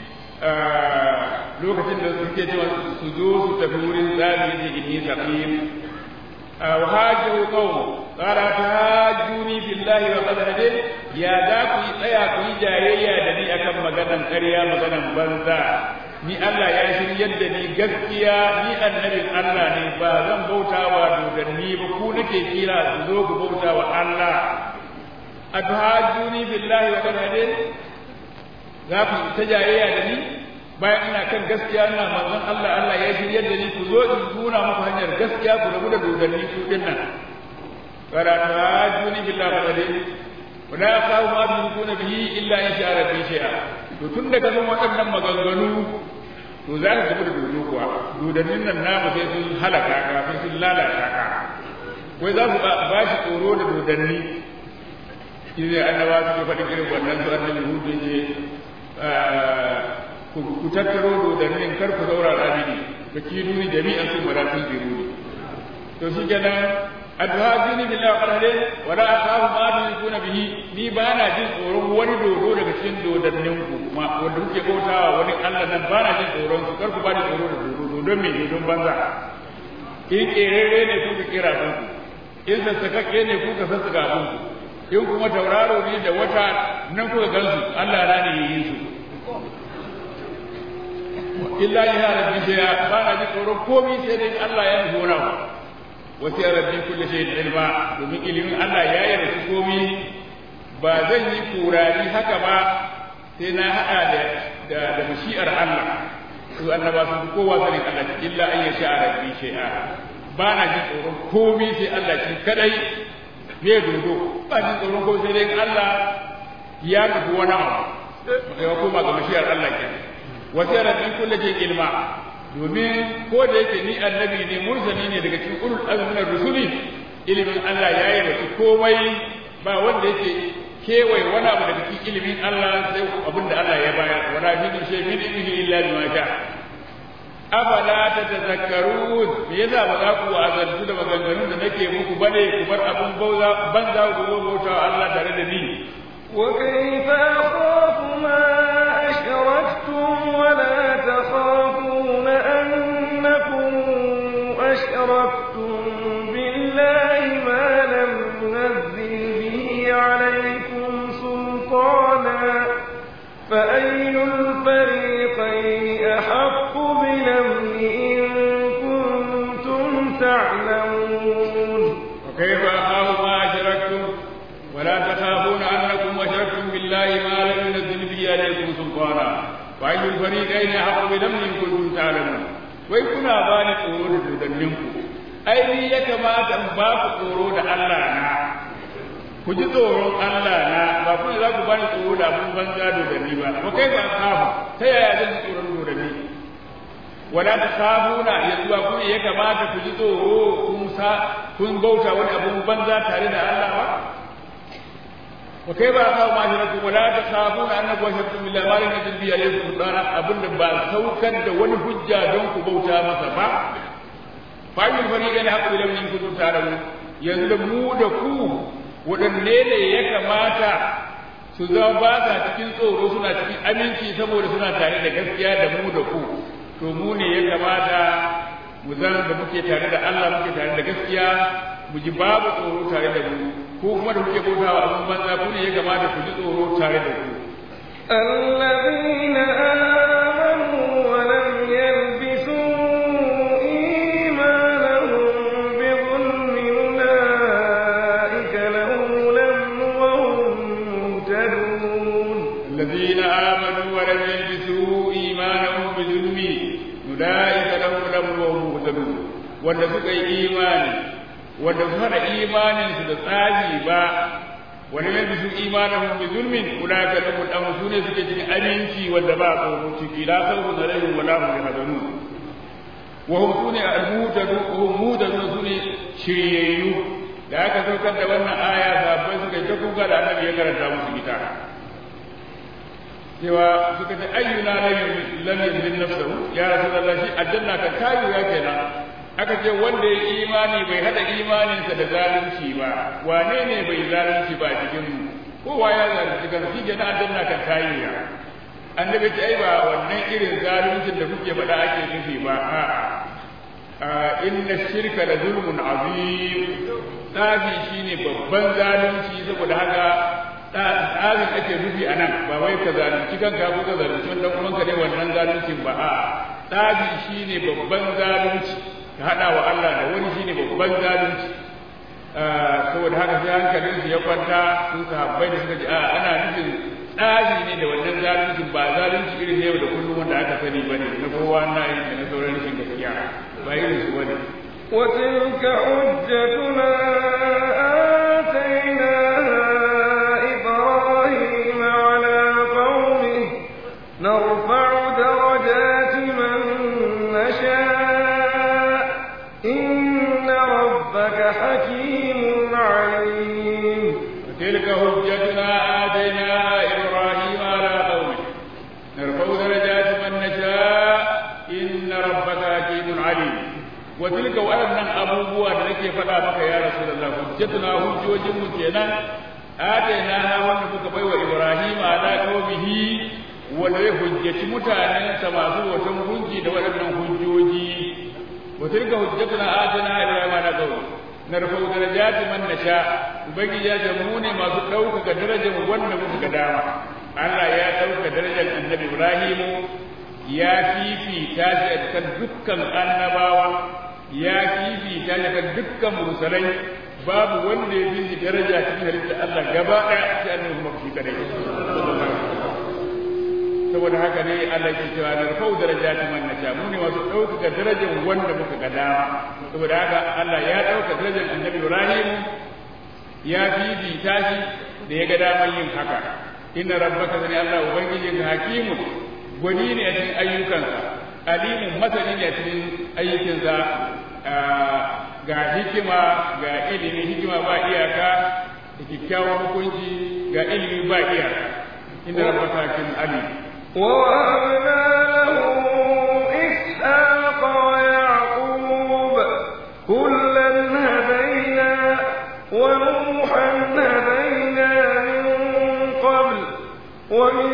lokacin da suke cewa su zo su tafi wurin zabi da inni saqim wa hajju qawm qala tahajjuni billahi wa qad hadid ya da ku yi tsaya ku yi jayayya da ni akan maganan ƙarya maganan banza ni Allah ya shiryar da ni gaskiya ni annabin Allah ne ba zan bauta wa dodanni ba ku nake kira su zo ku bauta wa Allah atuhajjuni billahi wa qad hadid za ku ta jayayya da ni bayan ina kan gaskiya ina manzon Allah Allah ya shiryar da ni ku zo in nuna muku hanyar gaskiya ku rabu da dodanni ku din nan wala atuhajjuni billahi wa qad hadid wala yaqaw ma tukuna bihi illa in sha'a rabbi shay'a to tun daga nan waɗannan maganganu to za ka tafi da dodo kuwa dodannin nan namu sai sun halaka ka sai sun lalata ka wai za su ba shi tsoro da dodanni shi ne annaba su ke faɗin irin wannan su annabi hudu ne ku tattaro dodannin kar ku saurara mini ka kidu ni jami'an sun mara sun ziru ne to shi kenan adhajuni billahi qalale wala akhafu ma tushrikuna bihi ni ba na jin tsoron wani dodo daga cikin dodannin ku ma wanda kuke bautawa wani Allah nan ba na jin tsoron su kar ku ba ni tsoro da dodo dodon me dodon banza in kerere ne ku ka kira ku in sassakakke ne ku ka sassaka ku in kuma tauraro ne da wata nan kuka gansu Allah na ne yi su illa ya rabbi sai ba na jin tsoron komai sai dai Allah ya nufi wani abu wasu rabbi kulli shay'in ilma domin ilimin Allah ya yi rasu komi ba zan yi kurari haka ba sai na haɗa da da mashi'ar Allah su annaba sun kowa sanin Allah illa an yasha rabbi shay'a ba na jin tsoron komi sai Allah shi kadai me dodo ba jin tsoron ko sai dai Allah ya nufi wani abu ya koma ga mashi'ar Allah kenan wasu rabbi kulli shay'in ilma domin ko da yake ni annabi ne mursali ne daga cikin ulul azmi na rusuli ilimin Allah ya yi da komai ba wanda yake kewaye wani abu daga cikin ilimin Allah sai abin da Allah ya bayar wala fi shay min ilmihi illa bima sha afala tatazakkarun me yasa ba za ku azantu da maganganun da nake muku bane ku bar abun bauza banza ku bauta Allah tare da ni وكيف أخاف ما أشركتم ولا تخافون أنكم أشركتم بالله ما لم ينزل به عليكم سلطانا فأي الفريقين أحق بالأمن إن كنتم تعلمون وكيف أخاف ما أشركتم ولا تخافون أنكم أشركتم بالله ما لم ينزل به عليكم سلطانا وأي الفريقين أحق بالأمن إن كنتم تعلمون wai kuna ba ni tsoro da dodanninku ai ni ya kamata in ba ku tsoro da Allah na ku ji tsoron Allah na ba ku za ku ba ni tsoro da abin banza dodanni ba ko kai ba kafu ta yaya zan ji tsoron dodanni wala ta kafuna yanzu ba ku ne ya kamata ku ji tsoro kun sa kun bauta wani abun banza tare da Allah ba wa kai ba kawo ma shiraku wala ta kafuna annakum ashraktum billahi ma lam yunzil bihi alaykum sultana abinda ba saukar da wani hujja don ku bauta masa ba fa yin fariqan haqqu lam in kuntum ta'lamun yanzu da mu da ku wadanne ne ya kamata su zama ba sa cikin tsoro suna cikin aminci saboda suna tare da gaskiya da mu da ku to mu ne ya kamata mu zan da muke tare da Allah muke tare da gaskiya mu ji babu tsoro tare da mu ko kuma da muke bautawa abin banza ku ne ya kamata ku ji tsoro tare da ku الذين آمنوا ولم يلبسوا إيمانهم بظلم أولئك لهم الأمن وهم مهتدون الذين آمنوا ولم يلبسوا إيمانهم بظلم أولئك لهم الأمن وهم مهتدون wanda suka yi imani wanda su hada imaninsu da tsaji ba wani mai bisu imanin bi zulmin ulaka lahum al su ne suke cikin aminci wanda ba tsoro ciki la khawfun alaihim wa la hum yahzanun wa hum sune al-mutadu hum mutadu sune shiryayyu da aka saukar da wannan aya sahabbai suka yi ta kuka da annabi ya karanta musu ita cewa suka ce ayyuna lam yuzlim nafsahu ya rasulullah shi aljanna kan kayu ya kenan aka ce wanda ya imani bai hada imaninsa da zalunci ba wane ne bai zalunci ba cikin mu kowa ya zalunci kan shi ke na aljanna kan kayu ya annabi ce ai ba wannan irin zaluncin da kuke faɗa ake nufi ba a'a inna shirka la zulmun azim tsafi shine babban zalunci saboda haka tsarin ake nufi a nan ba wai ka zalunci kanka ko ka zalunci wanda kuma ka ne wannan zaluncin ba a tsafi shine babban zalunci ka hada wa Allah da wani shine babban zalunci saboda haka sai hankalin su ya kwanta sun sahabbai da suka ji a ana nufin tsari ne da wannan zaluncin ba zalunci irin ne da kullum wanda aka sani bane na kowa na yi da na sauran rashin gaskiya ba irin su bane وتلك حجتنا آتيناها إبراهيم على قومه نرفع درجات من نشاء إن ربك حكيم عليم وتلك حجتنا آتيناها إبراهيم على قومه نرفع درجات من نشاء إن ربك حكيم عليم وتلك وأن أبوبوا لك فلا بك يا رسول الله حجتنا حجوج مكينا آتيناها ونفك بيو إبراهيم على قومه wanda ya hujjaci mutanensa masu watan hujji da waɗannan hujjoji wa tilka hujjatuna atina ibrahima ala qawmi narfa'u darajati man nasha ubangiji ya jamu ne masu ɗaukaka darajar wanda muka ga dama Allah ya ɗauka darajar annabi Ibrahimu ya fifita shi a kan dukkan annabawa ya fifita shi a kan dukkan mursalai babu wanda ya fi daraja cikin halittar Allah gaba ɗaya sai annabi kuma shi kadai saboda haka ne Allah ke cewa na rufau darajati man nasha mu ne wasu ɗaukaka darajar wanda muka ga dama saboda haka Allah ya ɗauka darajar annabi Ibrahim ya fifita shi da ya ga damar yin haka inna rabbaka sani Allah ubangijin hakimu gwani ne a cikin ayyukansa alimun masani ne a cikin ayyukansa ga hikima ga ilimi hikima ba iyaka da kyakkyawan hukunci ga ilimi ba iyaka inna rabbaka hakimun alim ووهبنا له إسحاق ويعقوب كلا هدينا ونوحا هدينا من قبل ومن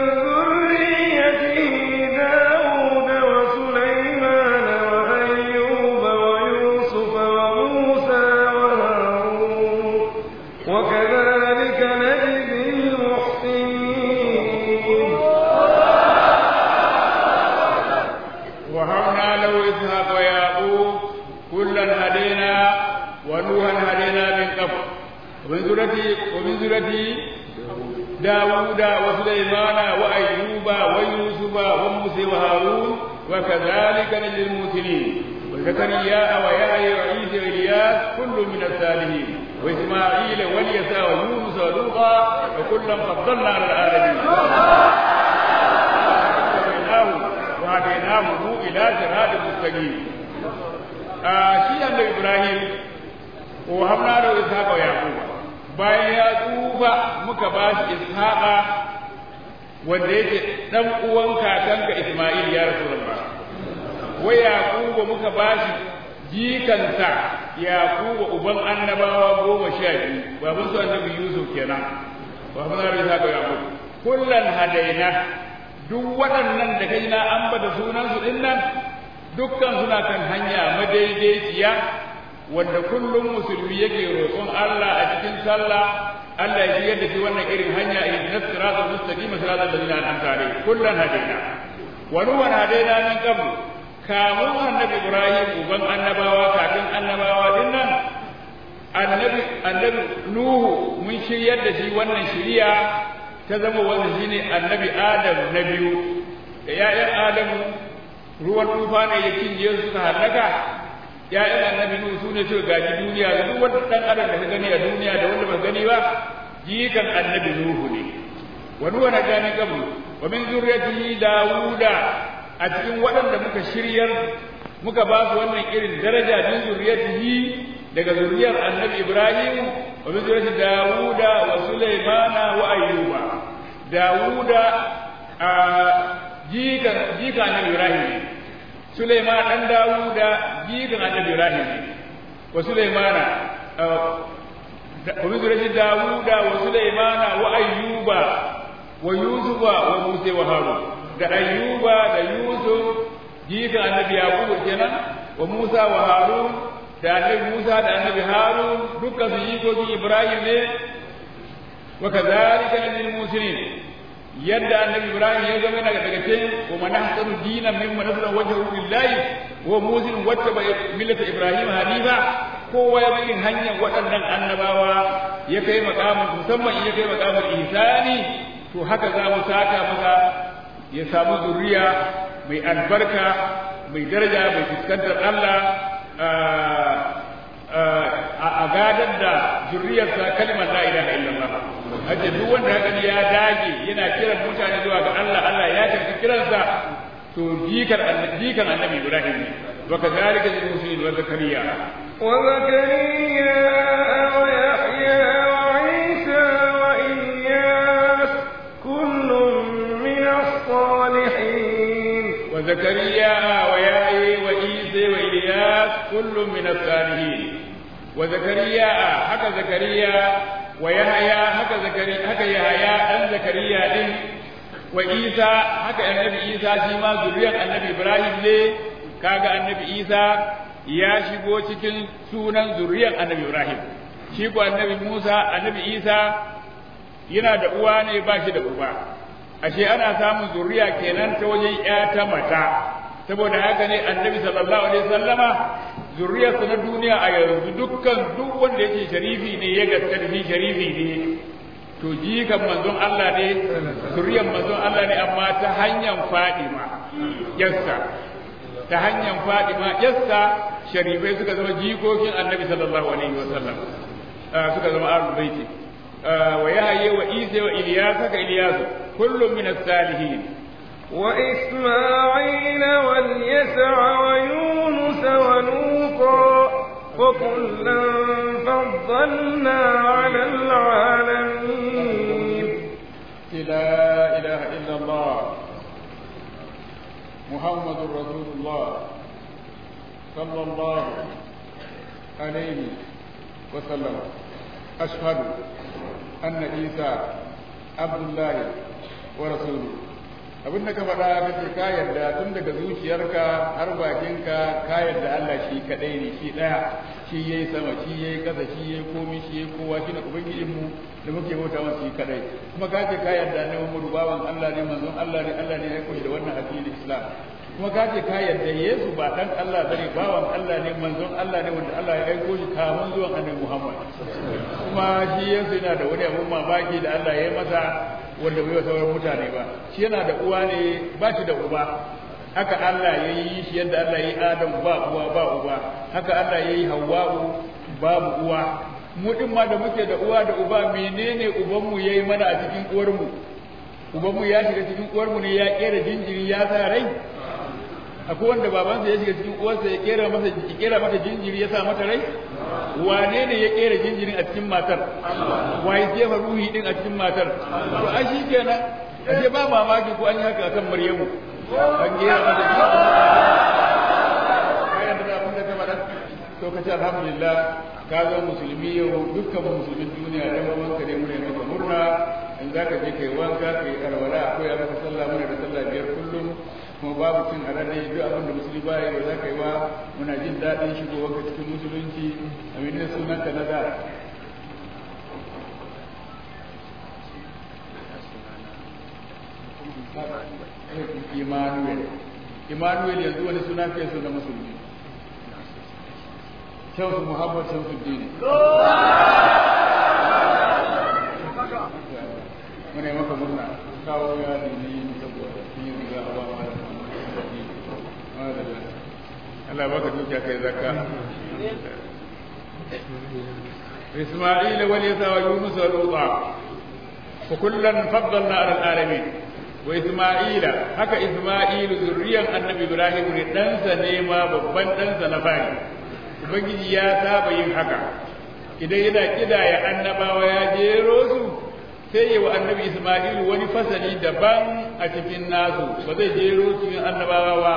ذريته داود وسليمان وأيوب ويوسف وموسى وهارون وكذلك نجزي المحسنين وهبنا له إسحاق ويعقوب كلا هدينا ونوحا هدينا من قبل ومن ذريته ومن ذريته داوود وسليمان وأيوب ويوسف وموسى وهارون وكذلك نجزي المرسلين وزكريا ويحيى وعيسى وإلياس كل من الصالحين وإسماعيل واليسع ويونس ولوطا وكلا فضلنا على العالمين وهديناه إلى صراط مستقيم shi annabi Ibrahim wa hamna da Ishaqa wa Yaquba bayan ya tsufa muka ba shi Ishaqa wanda yake dan uwan kakanka Isma'il ya Rasulullah wa Yaquba muka ba shi jikansa Yaquba uban annabawa goma sha biyu baban su annabi Yusuf kenan wa hamna da Ishaqa wa Yaquba kullan hadaina duk waɗannan da kai na ambata sunansu ɗin nan dukkan suna kan hanya madaidaiciya wanda kullum musulmi yake roƙon Allah a cikin sallah Allah ya shigar da shi wannan irin hanya irin na siratal mustaqim siratal ladina an'amta alaihim kullan hadaina wa nuwan hadaina min qabl kamun annabi Ibrahim uban annabawa kafin annabawa din nan annabi annabi Nuhu mun shiryar da shi wannan shiriya ta zama wanda shine annabi Adam na biyu da ‘ya'yan Adamu ruwan tufa ne ya cinye su suka hallaka ‘ya'yan annabi Nuhu su ne suka gaji duniya da duk wanda ɗan adam da ka gani a duniya da wanda ba gani ba jikan annabi Nuhu ne wa nuwa na gani kablu wa min zurriyatihi Dawuda a cikin waɗanda muka shiryar muka ba su wannan irin daraja min zuriyatihi daga zuriyar annabi Ibrahim wa min zuriyati Dawuda wa Sulaimana wa Ayyuba Dawuda a jikan jikan annabi Ibrahim ne Sulaiman dan Dawuda jikan annabi Ibrahim ne wa Sulaimana wa min zuriyati Dawuda wa Sulaimana wa Ayyuba wa Yusufa wa Musa wa Harun da Ayyuba da Yusuf jikan annabi Yaqub kenan wa Musa wa Harun da annabi Musa da annabi Harun dukkan su jikokin Ibrahim ne wa kadhalika lil muslimin yadda annabi Ibrahim ya zama daga daga cikin wa man ahsanu dinan mimman nasara wajhu lillahi wa muslim wattaba millata Ibrahim hanifa kowa ya bin hanyar waɗannan annabawa ya kai makamin musamman in ya kai makamin ihsani to haka za mu saka masa ya samu zuriya mai albarka mai daraja mai fuskantar Allah a gadar da zuriyarsa kalmar la ilaha illallah hace duk wanda haka ya dage yana kiran mutane zuwa ga Allah Allah ya karbi kiransa to jikar jikan annabi Ibrahim ne wa kadhalika lil muslimin wa zakariya wa zakariya wa yahya wa isa wa ilyas kullun min as-salihin wa zakariya wa yahya wa isa wa ilyas kullun min as-salihin wa zakariya haka zakariya wa yahya haka zakariya haka yahya dan zakariya din wa isa haka annabi isa shi ma zuriyar annabi ibrahim ne kaga annabi isa ya shigo cikin sunan zuriyar annabi ibrahim shi ko annabi musa annabi isa yana da uwa ne ba shi da uba ashe ana samun zuriya kenan ta wajen ya ta mata saboda haka ne annabi sallallahu alaihi wasallama zuriyarsa na duniya a yanzu dukkan duk wanda yake sharifi ne ya gaskata shi sharifi ne to jikan manzon Allah ne zuriyar manzon Allah ne amma ta hanyar Fadima yassa ta hanyar Fadima yassa sharifai suka zama jikokin Annabi sallallahu alaihi wasallam suka zama ahlul baiti wa yahya wa isa wa ilyas ka ilyas kullum min as-salihin وإسماعيل واليسع ويونس ولوطا وكلا فضلنا على العالمين لا إله إلا الله محمد رسول الله صلى الله عليه وسلم أشهد أن عيسى عبد الله ورسوله abin da ka faɗa kace ka yarda tun daga zuciyarka har bakinka ka yarda Allah shi kadai ne shi daya shi yayi sama shi yayi kasa shi yayi komai shi yayi kowa shi ne ubangijin mu da muke bauta masa shi kadai kuma ka ce ka yarda ne Muhammadu bawan Allah ne manzon Allah ne Allah ne ya koyi da wannan addinin Islam kuma ka ce ka yarda Yesu ba dan Allah bane bawan Allah ne manzon Allah ne wanda Allah ya aiko shi kamun zuwan Annabi Muhammad kuma shi Yesu yana da wani abun mamaki da Allah ya yi masa wanda bai sauran mutane ba shi yana da uwa ne ba shi da uba haka Allah ya yi shi yadda Allah ya yi Adam ba uwa ba uba haka Allah ya yi Hawwa'u babu uwa mu din ma da muke da uwa da uba menene ubanmu yayi mana a cikin uwarmu ubanmu ya shiga cikin uwarmu ne ya kera jinjiri ya sa rai akwai wanda babansa ya shiga cikin uwarsa ya kera masa ya kera mata jinjiri ya sa mata rai wane ne ya kera jinjirin a cikin matar waye jefa ruhi din a cikin matar to ai shi kenan ashe ba mamaki ko an yi haka akan Maryamu an kera mata kayan da abin da ta faɗa to kace alhamdulillah ka zo musulmi yau dukkan musulmin duniya dan uwan ka ne mu ne maka murna in zaka je kai wanka kai alwala akwai maka sallah muna da sallah biyar kullum kuma babu cin alade duk abin da musulmi ba ya za ka yi wa muna jin daɗin shigowar ka cikin musulunci a mene sunan ka na da Emmanuel Emmanuel yanzu wani suna fiye su na musulmi Shamsu Muhammad Shamsuddin muna yi maka murna kawo ya ne saboda yin riga a ba Allah baka dukiya kai zakka إسماعيل واليسع ويونس ولوطا وكلا فضلنا على العالمين wa isma'ila haka isma'ilu zurriyan annabi ibrahim ne ɗansa ne ma babban ɗansa na fari ubangiji ya saba yin haka idan yana kidaya annabawa ya jero su sai yi wa annabi isma'ilu wani fasali daban a cikin nasu ba zai jero cikin annabawa ba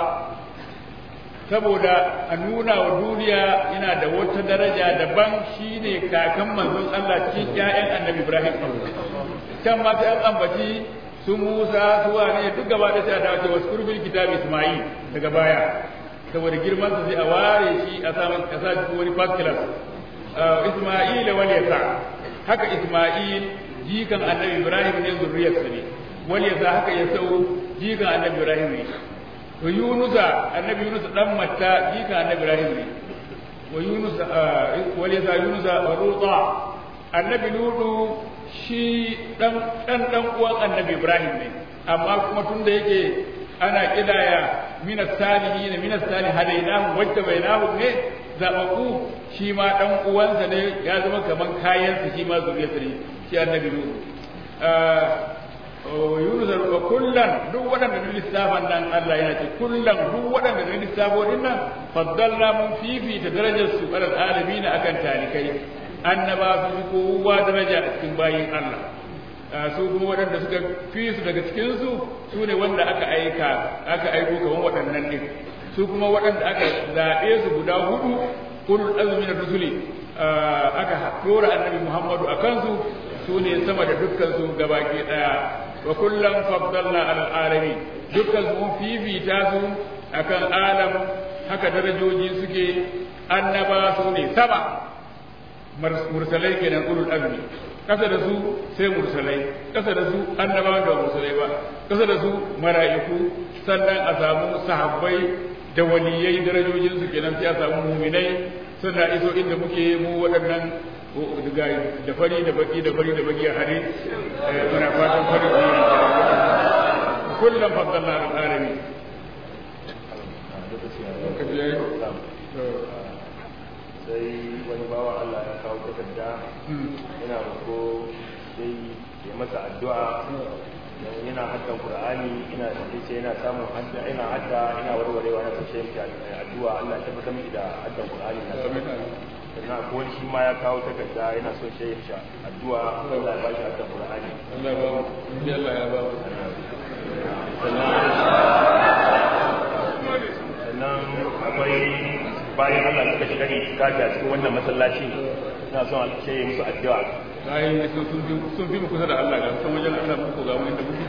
saboda a nuna wa duniya yana da wata daraja daban shine kakan manzon Allah cikin ƴaƴan annabi ibrahim can ma sai an ambaci su Musa su wane duk gaba da sai a dawo wasu kurbil kitab Isma'il daga baya saboda girman sa sai a ware shi a sa a sa shi wani first class Isma'il wal yasa haka Isma'il jikan Annabi Ibrahim ne zuriyar sa ne wal yasa haka ya sau jikan Annabi Ibrahim ne to Yunusa Annabi Yunus dan Matta jikan Annabi Ibrahim ne wa Yunus wal yasa Yunusa wa Ruta Annabi Lutu shi dan dan dan uwan annabi Ibrahim ne amma kuma tun da yake ana kidaya minas salihin minas salih hadainahu wajta bainahu ne zabaku shi ma dan uwansa ne ya zama kaman kayansa shi ma zuriyarsa ne shi annabi Nuhu Yunus wa kullan duk waɗanda na lissafan nan Allah yana ce kullan duk waɗanda na lissafo din nan faddalna mun fifita darajar su alal alamin akan talikai annaba su fi kowa daraja a cikin bayin Allah su kuma waɗanda suka fi su daga cikinsu su ne wanda aka aika aka aiko kaman waɗannan ɗin su kuma waɗanda aka zaɓe su guda hudu ulul azmi na rusuli aka dora annabi Muhammadu a kansu su ne sama da dukkan su gabaki ɗaya wa kullum faddalna alal alamin dukkan su mun fifita su akan alam haka darajoji suke annaba su ne sama mursalai kenan ulul azmi kasa da su sai mursalai kasa da su annabawan da mursalai ba kasa da su mala'iku sannan a samu sahabbai da waliyai darajojin su kenan sai a samu muminai suna iso inda muke mu waɗannan da fari da baki da fari da baki a hare muna fatan fari da kullum faddalna al-alamin sai wani bawa Allah ya kawo takarda yana roƙo sai ya masa addu'a yana haddan Qur'ani ina sai yana samun hadda ina hadda ina warwarewa na sai shi addu'a Allah ya tabbatar miki da haddan Qur'ani na sannan akwai wani shi ma ya kawo takarda yana so sai ya addu'a Allah ya bashi haddan Qur'ani Allah ya ba mu Allah ya ba mu sannan akwai bayan Allah suka shiga ne kafi a cikin wannan masallaci ina son a ce musu addu'a sai sun sun fi sun fi mu kusa da Allah ga san wajen Allah muku ga mu inda muke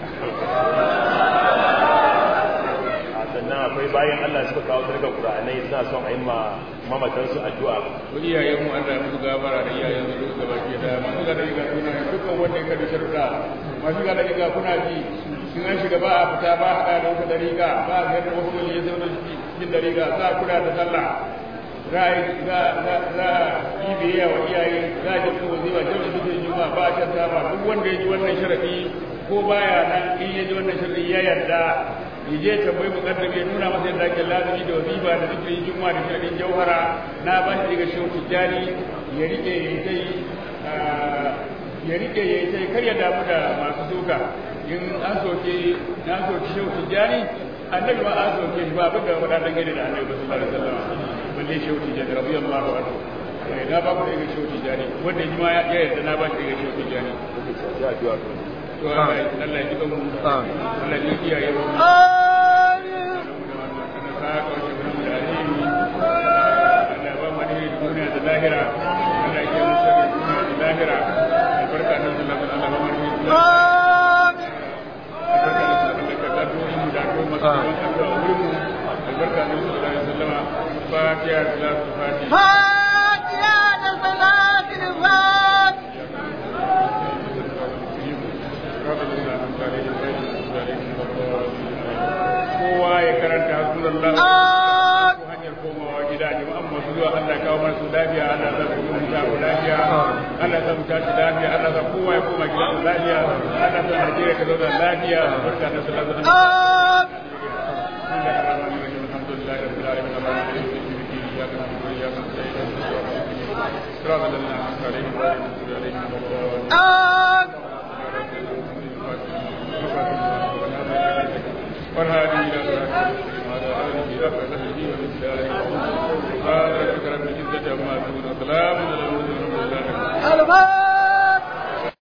a sannan akwai bayan Allah suka kawo sarkar Qur'anai suna son a yi ma mamatan su addu'a ko iyayen mu Allah ya musu gabara da iyayen su duka baki da masu ga daga kuna dukkan wanda ya kabi sharuɗa masu ga daga kuna ji sun an shiga ba a fita ba a da wata dariƙa ba a ziyartar wasu wani ya zauna cikin dariƙa za a kula da sallah za a yi biyayya wa iyaye za a jirka wazifa jami'a dukkan juma ba a shanta ba duk wanda ya ji wannan sharaɗi ko baya nan in ya ji wannan sharaɗi ya yarda ya je tambayi mukaddam ya nuna masa yadda ake lazumi da wazifa da zikirin juma da sharaɗin jauhara na ba shi daga shehu tijjani ya riƙe ya yi ya rike ya yi kar ya damu da masu suka in an soke an soke shehu tijjani annabi ma an soke shi ba abin da faɗa dan gane da annabi ba sallallahu alaihi wasallam balle shehu tijjani radiyallahu anhu na ba ku daga shehu tijjani wanda ji ma ya yarda na ba shi daga shehu tijjani ya addu'a to Allah ya ji mu Allah ya ji iyaye mu Allah ba mu ne duniya da lahira Allah ya mu sharri duniya da lahira albarka nan da Allah Allah ba mu ne albarka nan da ka dori mu da ko masu da wurin mu albarka nan da Allah sallama fatiha salatu fatiha فاتحة صلاة الفاتحة kowa ya karanta hasbunallahu ko hanyar komawa gida jama'an masu zuwa Allah kawo mana su lafiya Allah za ku mu ta lafiya Allah za mu tashi lafiya Allah za kowa ya koma gida lafiya Allah za Najeriya ta zauna lafiya barka da salatu alhamdulillah rabbil alamin iyyaka na'budu wa iyyaka nasta'in صراط الذين أنعمت عليهم غير المغضوب عليهم ولا الضالين الصلاة